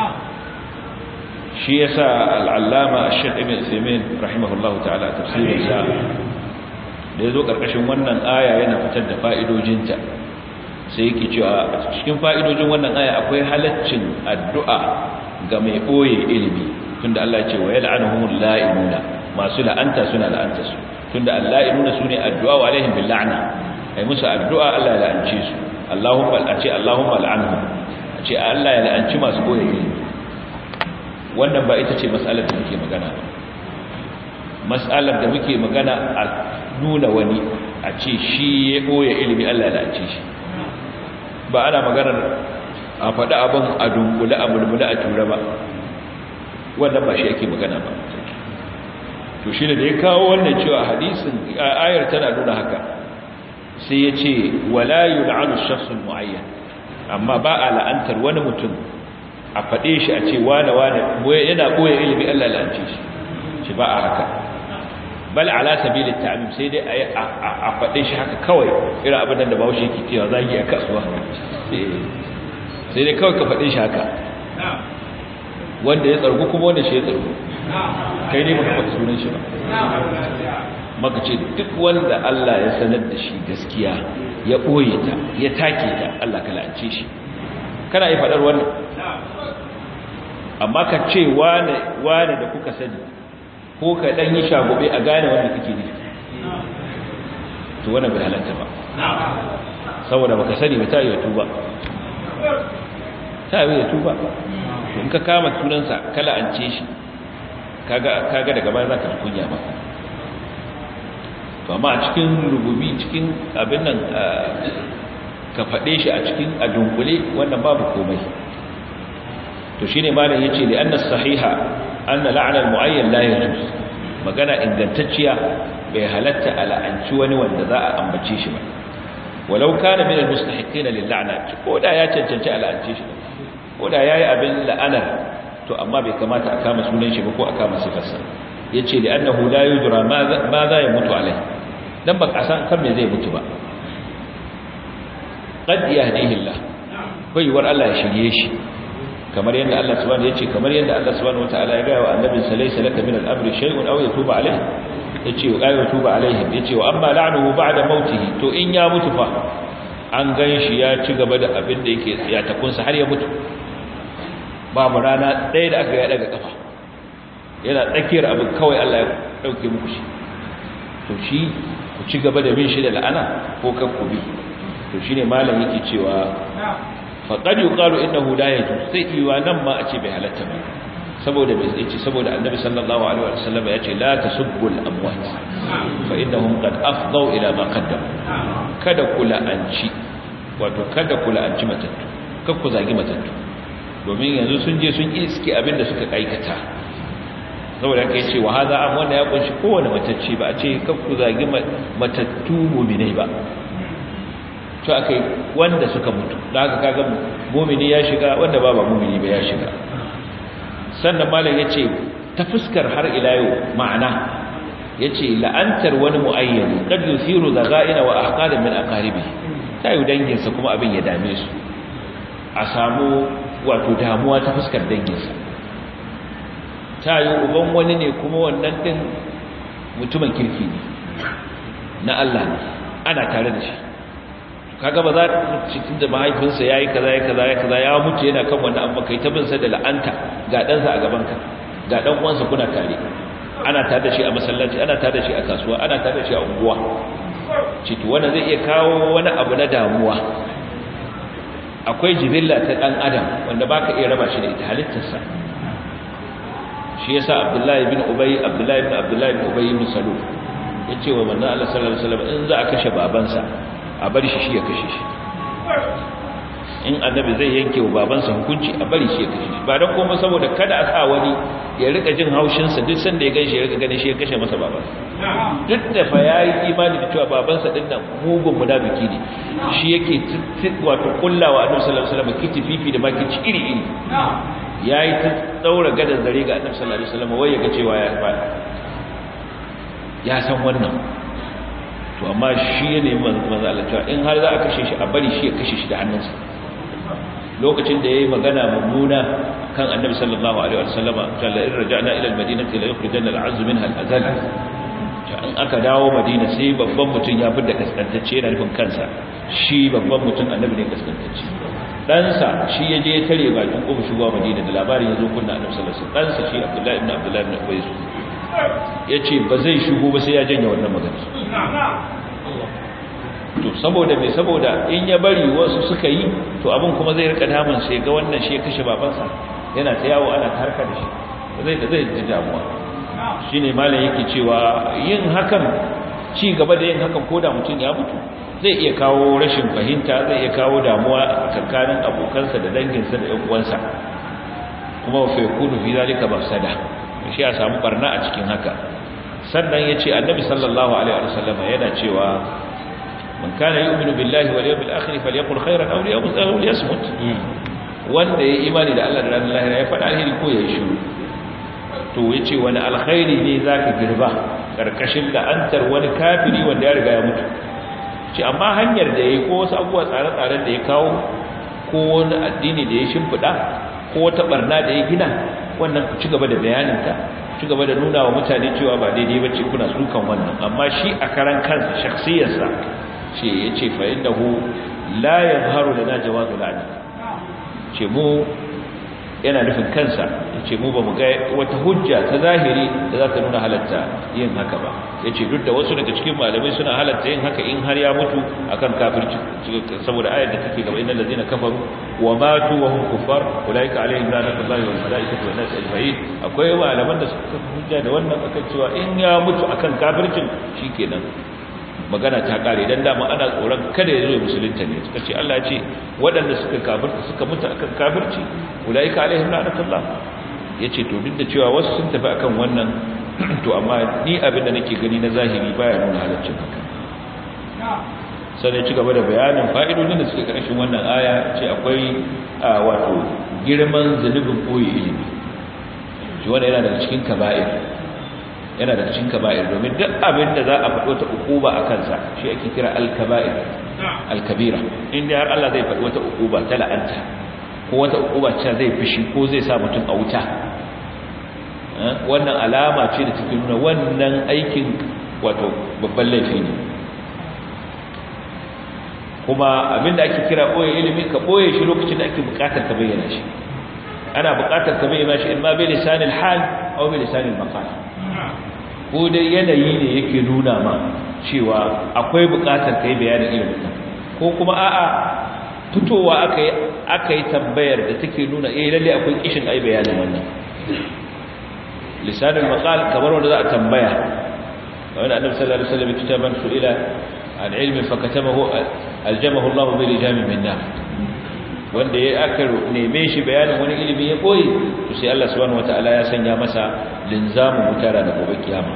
shi yasa al-allama ash-shaykh ibn Uthaymeen rahimahullahu ta'ala tafsirin sa da yazo karkashin wannan aya yana fitar da fa'idojinta sai yake cewa a cikin fa'idojin wannan aya akwai halaccin addu'a ga mai boye ilimi tunda Allah ya ce wa yal'anuhumul la'inuna masu la'anta suna la'anta su tunda al-la'inuna sune addu'a wa alaihim bil la'na ai musu addu'a Allah ya la'ance su Allahumma al'ace Allahumma al'anhum ce Allah ya la'anci masu boye ilimi wannan ba ita ce mas'alar da muke magana ba mas'alar da muke magana a nuna wani a ce shi ya boye ilimi Allah ya la'ance shi ba ana maganar a faɗi abin a dunkule a mulmula a tura ba wannan ba shi yake magana ba to shi da ya kawo wannan cewa hadisin ayar tana nuna haka sai ya ce wala yul'anu shakhsun mu'ayyan amma ba a la'antar wani mutum a faɗe shi a ce wane wane yana boye ilimi Allah la'ance shi shi ba a haka bal ala sabilit ta'mim sai dai a faɗe shi haka kawai irin abin da Bahaushe yake cewa zagi a kasuwa sai dai kawai ka faɗe shi haka wanda ya tsargu kuma wanda shi ya tsargu kai ne baka faɗi sunan shi ba maka ce duk wanda Allah ya sanar da shi gaskiya ya ɓoye ta ya take ta Allah ka la'ance shi kana yi faɗar wannan amma ka ce wane wane da kuka sani ko ka ɗan yi shagobe a gane wanda kake ne to wannan bai halatta ba saboda baka sani ba ta yi tuba ta yi tuba in ka kama sunansa ka la'ance shi kaga kaga daga baya zaka kunya ba to amma a cikin rububi cikin abin nan ka faɗe shi a cikin a dunkule wannan babu komai to shine malam yace li anna sahiha anna la'na al-mu'ayyan la yajuz magana ingantacciya bai halatta ala'anci wani wanda za a ambace shi ba walau kana min al-mustahiqin lil-la'na ko da ya cancanci ala'ance shi ko da yayi abin la'anar to amma bai kamata a kama sunan shi ba ko a kama sifarsa yace li annahu la yudra ma za ya mutu alai dan ba kasan kan me zai mutu ba qad yahdihi Allah bai war Allah ya shirye shi kamar yadda Allah subhanahu yace kamar yadda Allah subhanahu wataala ya ga wa annabi sallallahu laka min al-amri shay'un aw yatuba alayhi yace wa ayu tuba alaihim yace wa amma la'nuhu ba'da mautihi to in ya mutu fa an gan shi ya ci gaba da abin da yake ya takunsa har ya mutu babu rana ɗaya da aka ya daga kafa yana tsakiyar abin kawai Allah ya dauke muku shi to shi ku ci gaba da bin shi da la'ana ko kan ku bi to shine malam yake cewa faqad yuqalu innahu la yajuz sai iwa nan ma a ce bai halatta ba saboda bai yace saboda annabi sallallahu alaihi wasallam ya ce la tasubbu al-amwat fa innahum qad afdaw ila ma qaddam kada kula anci wato kada kula anci matattu kada ku zagi matattu domin yanzu sun je sun iske abinda suka aikata saboda kai ce wa hada am wanda ya kunshi kowane matacci ba a ce kada ku zagi matattu mu'minai ba to akai wanda suka mutu da haka kaga mu'mini ya shiga wanda ba ba mu'mini ba ya shiga sannan malam ya ce ta fuskar har ila yau ma'ana ya ce la'antar wani mu'ayyani kad yusiru zaga'ina wa ahqadan min aqaribi ta yi danginsa kuma abin ya dame su a samu wato damuwa ta fuskar danginsa ta yi uban wani ne kuma wannan din mutumin kirki ne na Allah ne ana tare da shi kaga ba za cikin da mahaifinsa yayi kaza yayi kaza yayi kaza ya mutu yana kan wannan amma kai ta bin sa da la'anta ga dan sa a gaban ka ga dan uwansa kuna tare ana tare da shi a masallaci ana tare da shi a kasuwa ana tare da shi a unguwa ciki wanda zai iya kawo wani abu na damuwa akwai jibilla ta dan adam wanda baka iya raba shi da ita halittarsa shi yasa abdullahi bin ubay abdullahi bin abdullahi bin ubay bin salul yace wa manzo Allah sallallahu alaihi wasallam in za a kashe babansa a bari shi shi ya kashe shi in annabi zai yanke wa babansa hukunci a bari shi ya kashe shi ba don kuma saboda kada a sa wani ya rika jin haushinsa duk sanda ya ganshi ya rika ganin shi ya kashe masa babansa duk da fa ya yi imani da cewa babansa din nan mugun munafiki ne shi yake wato kullawa annabi sallallahu alaihi wasallam kiti fifi da makici iri iri yayi ta daura gadan zare ga annabi sallallahu alaihi wasallam wai ya ga cewa ya fada ya san wannan to amma shi ya nemi manzo Allah cewa in har za a kashe shi a bari shi ya kashe shi da hannunsa lokacin da yayi magana mummuna kan annabi sallallahu alaihi wasallam kalla in raja'na ila almadinati la yukhrijanna al'azz minha al'azal in aka dawo madina sai babban mutum ya fidda kaskantacce yana nufin kansa shi babban mutum annabi ne kaskantacce ɗansa shi ya je tare bakin ƙofar shigowa madina da labarin ya zo kunna annabi sallallahu alaihi wasallam ɗansa shi abdullahi ibn abdullahi ibn ubay ya ce ba zai shigo ba sai ya janye wannan magana to saboda mai saboda in ya bari wasu suka yi to abin kuma zai rika damun sai ga wannan shi ya kashe babansa yana ta yawo ana ta harka da shi zai da zai ji damuwa shine malam yake cewa yin hakan ci gaba da yin hakan koda mutum ya mutu zai iya kawo rashin fahimta zai iya kawo damuwa a tsakanin abokansa da danginsa da ƴan uwansa kuma fa yakunu fi zalika mafsada shi ya samu barna a cikin haka sannan yace annabi sallallahu alaihi wasallam yana cewa man kana yu'minu billahi wal yawmil akhir falyaqul khairan aw liyasmut wanda ya imani da Allah da ranar lahira ya faɗa alheri ko ya shiru to yace wani alkhairi ne zaka girba karkashin la'antar wani kafiri wanda ya riga ya mutu ce amma hanyar da yayi ko wasu abubuwa tsare-tsaren da ya kawo ko wani addini da ya shimfida ko wata barna da ya gina wannan ku ci gaba da bayaninta ci gaba da nuna wa mutane cewa ba daidai ba ce kuna sukan wannan amma shi a karan kansa shakhsiyarsa ce ya ce fa innahu la yazharu lana jawazu la'ani ce mu yana nufin kansa ya ce mu ba mu ga wata hujja ta zahiri da za ta nuna halatta yin haka ba ya ce duk da wasu daga cikin malamai suna halatta yin haka in har ya mutu akan kafirci saboda ayar da take gaba innal ladina kafaru wa matu wa hum kuffar ulaika alaihim la'natullahi wal malaikati wan nas ajma'in akwai malaman da suka hujja da wannan akan cewa in ya mutu akan kafircin shikenan magana ta kare dan dama ana tsoron kada ya zo musulunta ne suka ce Allah ya ce waɗanda suka kafirta suka mutu akan kafirci ulaika alaihim la'natullah yace to duk da cewa wasu sun tafi akan wannan to amma ni abin da nake gani na zahiri baya nuna halaccin haka sai ya ci gaba da bayanin fa'idodin da suke karshen wannan aya ce akwai wato girman zunubin koyi ilimi shi wanda yana daga cikin kaba'ir yana daga cikin kaba'ir domin duk abin da za a faɗo ta ukuba a kansa shi ake kira al-kaba'ir al-kabira inda har Allah zai faɗi wata ukuba ta la'anta ko wata ukuba ce zai fishi ko zai sa mutum a wuta wannan alama ce da take nuna wannan aikin wato babban laifi ne kuma abinda ake kira boye ilimi ka boye shi lokacin da ake bukatar ka bayyana shi ana bukatar ka bayyana shi in ma bi lisanil hal aw bi lisanil maqal ko dai yanayi ne yake nuna ma cewa akwai bukatar kai bayanin ilimin ko kuma a'a fitowa aka yi aka yi tambayar da take nuna eh lalle akwai kishin ai bayanin wannan lisanul maqal kamar wanda za a tambaya wanda annabi sallallahu alaihi wasallam kitaban su'ila an ilmin fakatamahu aljamahu Allah bi lijamin min nar wanda ya aka neme shi bayanin wani ilimi ya koyi to sai Allah subhanahu wataala ya sanya masa linzamu mutara da gobe kiyama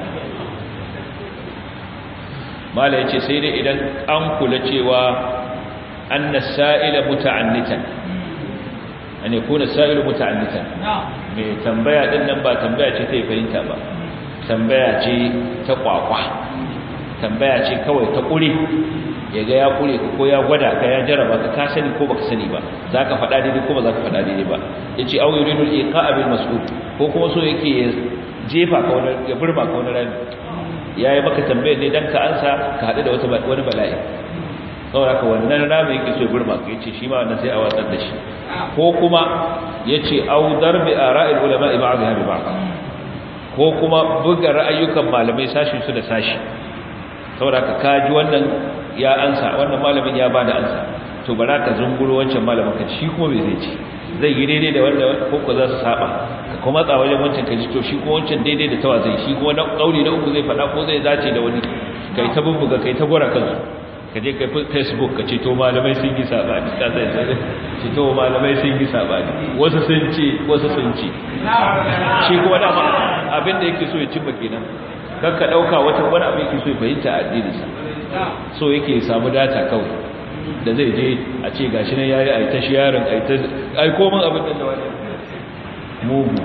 mala yace sai dai idan an kula cewa anna sa'ila muta'annitan an yakuna sa'ilu muta'annitan mai tambaya din nan ba tambaya ce ta fahimta ba tambaya ce ta kwakwa tambaya ce kawai ta kure ya ga ya kure ka ko ya gwada ka ya jaraba ka ka sani ko baka sani ba za ka faɗa daidai ko ba za ka faɗa daidai ba ya ce au yuridu al-iqa'a bil mas'ul ko kuma so yake ya jefa ka wani ya burba ka wani rami yayi maka tambayar ne dan ka ansa ka haɗu da wata wani bala'i saboda ka wannan rami yake so ya burba ka yace shi ma wannan sai a watsar da shi ko kuma yace au darbi ara'il ulama'i ba'dha bi ba'd ko kuma buga ra'ayyukan malamai sashin su da sashi saboda ka kaji wannan ya ansa wannan malamin ya bada ansa to bara ka zunguro wancan malamin ka shi kuma bai zai ci zai yi daidai da wanda ko ko za su saba ka kuma tsa wajen wancan ka ji to shi kuma wancan daidai da tawa zai shi kuma na kauli na uku zai faɗa ko zai dace da wani kai ta bubbuga kai ta gora kansu ka je kai facebook ka ce to malamai sun yi sabani ka zai zai ce to malamai sun yi sabani wasu sun ce wasu sun ce shi kuma dama abin da yake so ya cimma kenan kan ka dauka wata wani abin yake so ya fahimta a addininsa so yake samu data kawai da zai je a ce gashi nan yayi ai ta sharing ai ta ai komai abin da wani mugu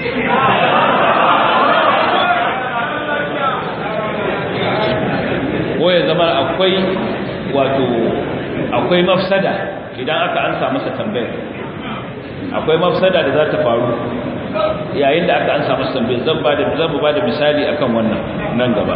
ko ya zama akwai wato akwai mafsada idan aka ansa masa tambayar akwai mafsada da za ta faru yayin da aka ansa masa tambayar zan ba da zan ba da misali akan wannan nan gaba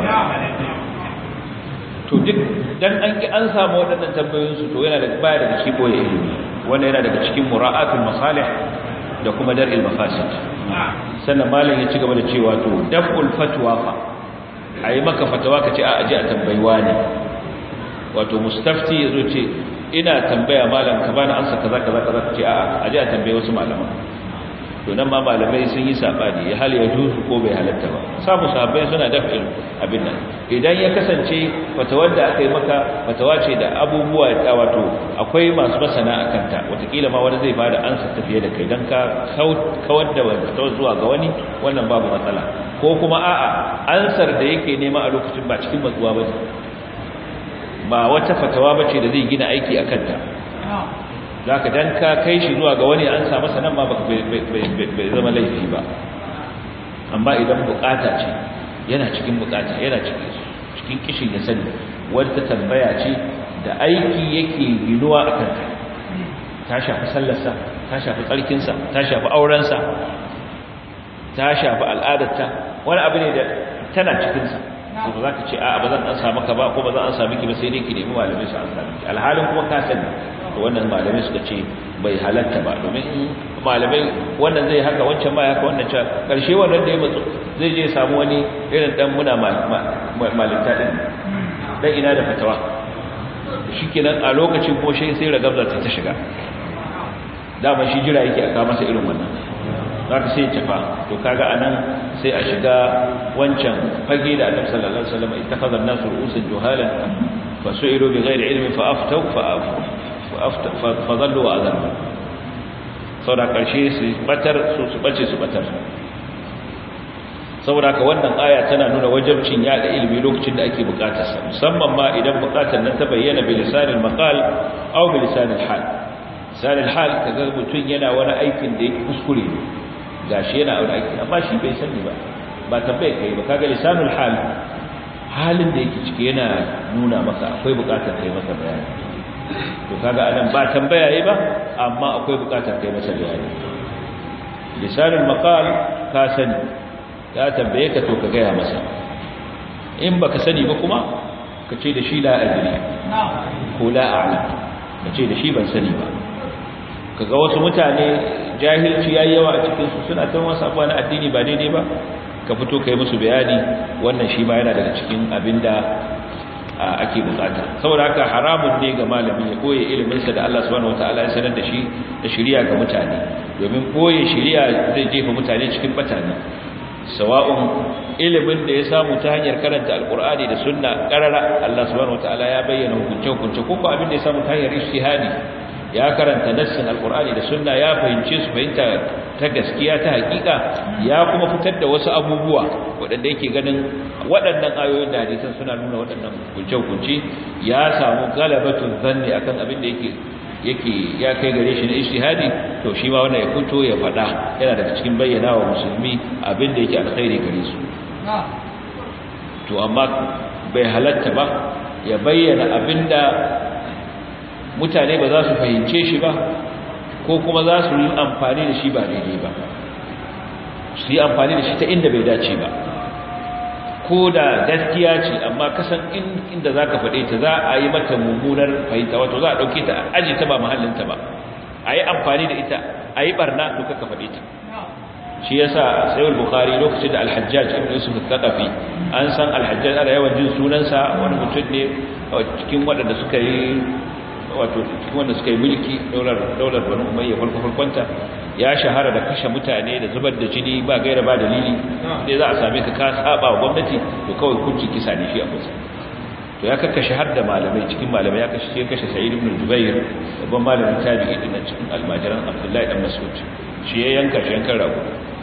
to duk dan an ki an samu waɗannan tambayoyin su to yana da baya daga cikin boye ilimi wannan yana daga cikin mura'atul masalih da kuma dar'il mafasid sannan malam ya ci gaba da cewa to daf'ul fatwa fa ayi maka fatawa kace a aje a tambayiwa ne wato mustafti yazo ce ina tambaya malam ka bani ansa kaza kaza kaza kace a aje a tambaye wasu malaman to nan ma malamai sun yi sabani ya hal ya juzu ko bai halatta ba samu sahabbai suna daf'in abin nan idan ya kasance fatawar da aka yi maka fatawa ce da abubuwa da wato akwai masu masana akan ta watakila ma wani zai bada ansa tafiye da kai dan ka kawar da fatawar zuwa ga wani wannan babu matsala ko kuma a'a ansar da yake nema a lokacin ba cikin matsuwa bane ba wata fatawa bace da zai gina aiki akan ta za ka dan ka kai shi zuwa ga wani an samu sanan ma bai zama laifi ba amma idan bukata ce yana cikin bukata yana cikin kishin ya sani wadda tambaya ce da aiki yake ginuwa a kanta ta shafi sallarsa ta shafi tsarkinsa ta shafi aurensa ta shafi al'adarta wani abu ne da tana cikinsa ba za ka ce a ba zan an samu ka ba ko ba zan an sami ki ba sai dai ki nemi malamai su an sami ki alhalin kuma ka sani to wannan malamai suka ce bai halatta ba domin malamai wannan zai haka wancan ma haka wannan can karshe wannan da ya matsu zai je samu wani irin dan muna malinta din dan ina da fatawa shikenan a lokacin ko shi sai ragabza ta shiga dama shi jira yake aka masa irin wannan zaka sai tafa to kaga anan sai a shiga wancan fage da Annabi sallallahu alaihi wasallam ittakhadha an-nasu ru'usan juhalan fasu'ilu bighairi ilmin fa aftau fa fadallu wa adallu saboda karshe su batar su su bace su batar saboda ka wannan aya tana nuna wajibcin yada ilimi lokacin da ake bukatar sa musamman ma idan bukatar nan ta bayyana bi lisanil maqal aw bi lisanil hal lisanil hal kaga mutun yana wani aikin da yake kuskure gashi yana aure aiki amma shi bai sani ba ba tambaye kai ba kaga lisanul hal halin da yake ciki yana nuna maka akwai bukatar kai masa bayani to kaga anan ba tambaya yayi ba amma akwai bukatar kai masa bayani lisanul maqal ka sani ya tambaye ka to ka gaya masa in baka sani ba kuma ka ce da shi la adri ko la a'lam ka ce da shi ban sani ba kaga wasu mutane jahilci yayi yawa a cikin su suna tan wasu abuwa na addini ba daidai ba ka fito kai musu bayani wannan shi ma yana daga cikin abinda ake bukata saboda haka haramun ne ga malami ya koye ilimin sa da Allah subhanahu wataala ya sanar da shi da shari'a ga mutane domin koye shari'a zai jefa mutane cikin batani sawa'un ilimin da ya samu ta hanyar karanta alkur'ani da sunna karara Allah subhanahu wataala ya bayyana hukunce-hukunce ko abin da ya samu ta hanyar ijtihadi ya karanta nassin alkur'ani da sunna ya fahimce su fahimta ta gaskiya ta hakika ya kuma fitar da wasu abubuwa waɗanda yake ganin waɗannan ayoyin da hadisan suna nuna waɗannan hukunce-hukunce ya samu galabatun zanni akan abin da yake yake ya kai gare shi na ijtihadi to shi ma wannan ya fito ya faɗa yana daga cikin bayyana wa musulmi abin da yake alkhairi gare su to amma bai halatta ba ya bayyana abinda mutane ba za su fahimce shi ba ko kuma za su yi amfani da shi ba daidai ba su yi amfani da shi ta inda bai dace ba ko da gaskiya ce amma kasan inda za ka faɗe ta za a yi mata mummunar fahimta wato za a ɗauke ta a aji ta ba mahallinta ba a yi amfani da ita a yi ɓarna duka ka faɗe ta shi ya sa sayar bukari lokacin da alhajjaj ibn yusuf al-thaqafi an san alhajjaj ana yawan jin sunansa wani mutum ne cikin waɗanda suka yi wato cikin wanda suka yi mulki daular daular banu umayya farko farkonta ya shahara da kashe mutane da zubar da jini ba gaira ba dalili sai za a same ka ka saba wa gwamnati to kawai kunci kisa ne shi a kusa to ya kakkashe har da malamai cikin malamai ya kashe ya kashe sa'id ibn jubair babban malamin tabi'i din cikin almajiran abdullahi dan mas'ud shi ya yanka shi yankan rago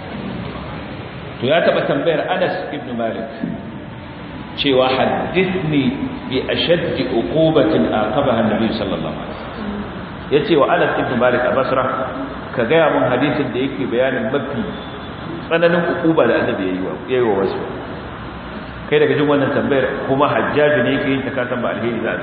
to ya taba tambayar Anas ibn Malik cewa hadithni bi ashaddi uqubatin aqabaha an-nabi sallallahu alaihi wasallam yace wa Anas ibn Malik a Basra ka ga mun hadisin da yake bayanin mafi tsananin uquba da annabi yayi wa yayi wa wasu kai daga jin wannan tambayar kuma hajjaji ne yake yin ta kasan ba alheri za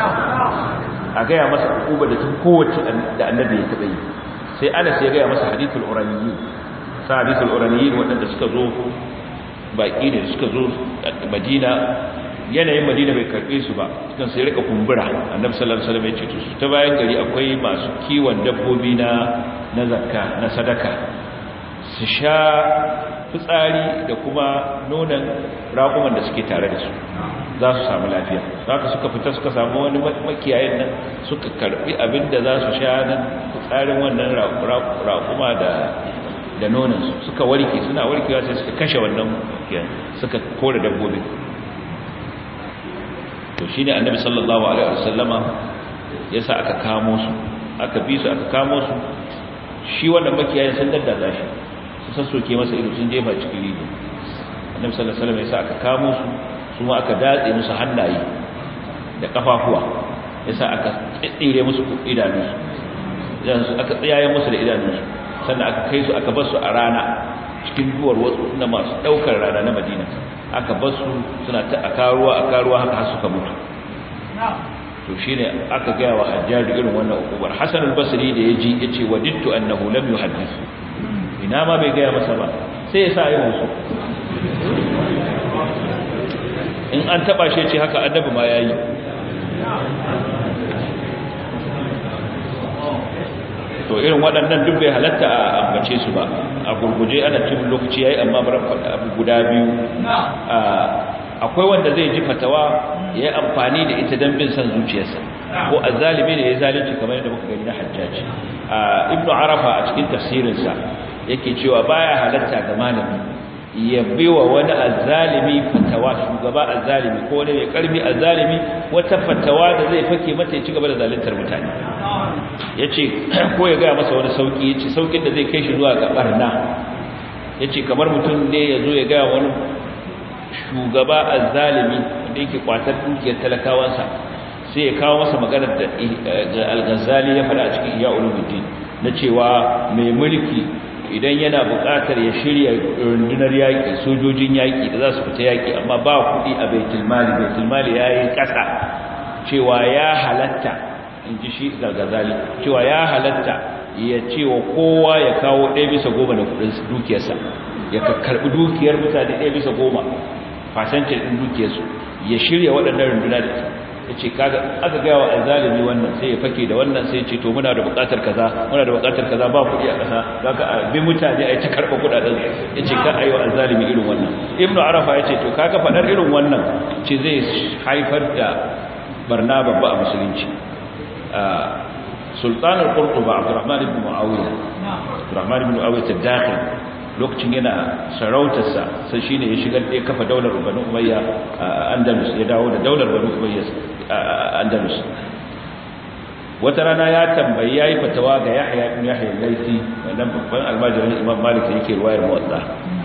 a ga ya masa uquba da tun kowace da annabi ya taba yi sai Anas ya ga masa hadithul uraniyyi sa hadithul uraniyyi wadanda suka zo baki ne suka zo Madina yanayin Madina bai karbe su ba kan sai rika kumbura annabi sallallahu alaihi wasallam ya ce su ta bayan gari akwai masu kiwon dabbobi na na zakka na sadaka su sha fitsari da kuma nonon raƙuman da suke tare da su za su samu lafiya haka suka fita suka samu wani makiyayin nan suka karbi abin da za su sha nan fitsarin wannan raƙuma da da nonansu suka warke suna warkewa sai suka kashe wannan makiyayin suka kore dabbobi to shi ne annabi sallallahu alaihi wasallama ya sa aka kamo su aka bi su aka kamo su shi wannan makiyayin sun daddaza shi su sassoke masa ido sun jefa cikin rigo annabi sallallahu alaihi wasallam ya sa aka kamo su su ma aka datse musu hannaye da kafafuwa ya sa aka tsire musu idanunsu idanunsu aka tsayaye musu da idanunsu sannan aka kai su aka bar su a rana cikin duwar wasu na masu daukar rana na madina aka bar su suna ta akaruwa akaruwa haka har suka mutu to shine aka gaya wa hajjaju irin wannan ukubar hasan al-basri da yaji yace wadittu annahu lam yuhaddith ina ma bai gaya masa ba sai ya sa yi musu in an taba shi ce haka annabi ma yayi to irin waɗannan duk bai halatta a ambace su ba a gurguje ana cin lokaci yayi amma bar abu guda biyu akwai wanda zai ji fatawa ya yi amfani da ita don bin san zuciyarsa ko azzalimi ne ya zalunci kamar yadda muka gani na hajjaji ibnu arafa a cikin tafsirinsa yake cewa baya halatta ga malami ya biwa wani azzalimi fatawa shugaba azzalimi ko wani mai karfi azzalimi wata fatawa da zai fake mata ya ci gaba da zaluntar mutane yace ko ya gaya masa wani sauki yace saukin da zai kai shi zuwa ga barna yace kamar mutum ne ya zo ya gaya wani shugaba azzalimi wanda yake kwatar dukiyar talakawansa sai ya kawo masa maganar da al-Ghazali ya faɗa a cikin Ihya Ulumuddin na cewa mai mulki idan yana buƙatar ya shirya rundunar yaƙi sojojin yaƙi da za su fita yaƙi amma ba kuɗi a baitul mali baitul mali ya yi ƙasa cewa ya halatta in ji shi gargazali cewa ya halatta ya ce wa kowa ya kawo ɗaya bisa goma da kuɗin dukiyarsa ya karɓi dukiyar mutane ɗaya bisa goma fasance ɗin dukiyarsu ya shirya waɗannan runduna da ya ce aka gaya wa azalimi wannan sai ya fake da wannan sai ya ce to muna da buƙatar kaza muna da buƙatar kaza ba kuɗi a ƙasa za ka bi mutane a yi ta karɓa kuɗaɗen ya ce kar a yi wa azalimi irin wannan ibn arafa ya ce to kaga faɗar irin wannan ce zai haifar da barna babba a musulunci sultanar qurtuba abdurrahman ibn muawiya abdurrahman ibn muawiya tadakhil lokacin yana sarautarsa sai shine ya shigar da kafa daular banu umayya a andalus ya dawo da daular banu umayya a andalus wata rana ya tambayi yayi fatawa ga yahya ibn yahya al-laythi wannan babban almajirin imam malik yake ruwayar muwatta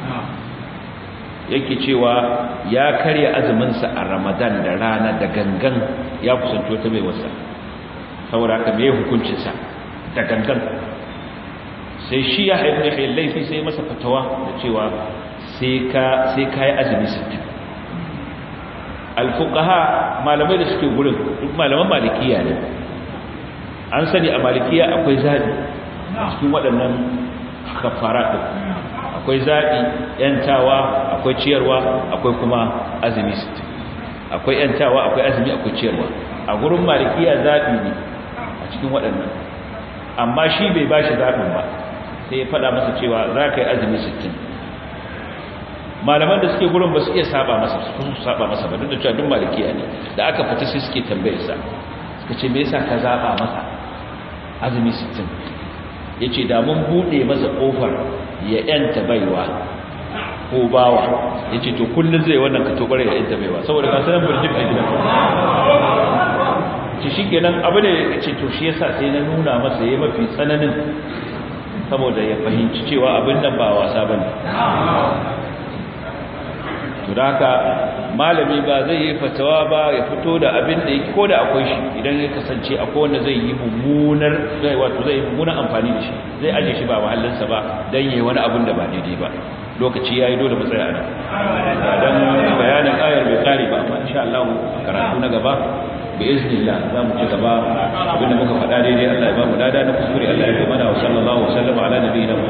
yake cewa ya karya azumin sa a ramadan da rana da gangan ya kusanto ta bai wasa saboda haka me hukuncin sa da gangan sai shi ya haifu ya laifi sai masa fatawa da cewa sai ka yi azumi sittin alfukaha malamai da suke gurin duk malaman malikiya ne an sani a malikiya akwai zaɓi cikin waɗannan kafara ɗin akwai zaɓi ‘yantawa akwai ciyarwa akwai kuma azumi sittin akwai ‘yantawa akwai azumi akwai ciyarwa a gurin malikiya zaɓi ne a cikin waɗannan amma shi bai ba shi zaɓin ba sai ya faɗa masa cewa za ka yi azumi sittin. malaman da suke gurin ba su iya saba masa su saba masa ba duk da cewa duk malikiya ne da aka fita sai suke tambayar sa suka ce me yasa ka zaba masa azumi sittin? yace da mun bude masa kofar ya yanta baiwa ko bawa yace to kullun zai wannan ka to bare ya yanta baiwa saboda ka sanan burjik a gidan ce shikenan abu ne ce to shi yasa sai na nuna masa yayi mafi tsananin saboda ya fahimci cewa abin nan ba wasa ba ne to da haka malami ba zai yi fatawa ba ya fito da abin da yake ko da akwai shi idan ya kasance akwai wanda zai yi mummunar zai wato zai yi mummunar amfani da shi zai aje shi ba mahallinsa ba dan yayi wani abin da ba daidai ba lokaci yayi dole mu tsaya nan dan bayanin ayar bai kare ba amma insha Allah karatu na gaba بإذن الله زام كتبا وبنا مكفى دادي الله يبارك دادا نكسوري الله يبارك وصلى الله وسلم على نبينا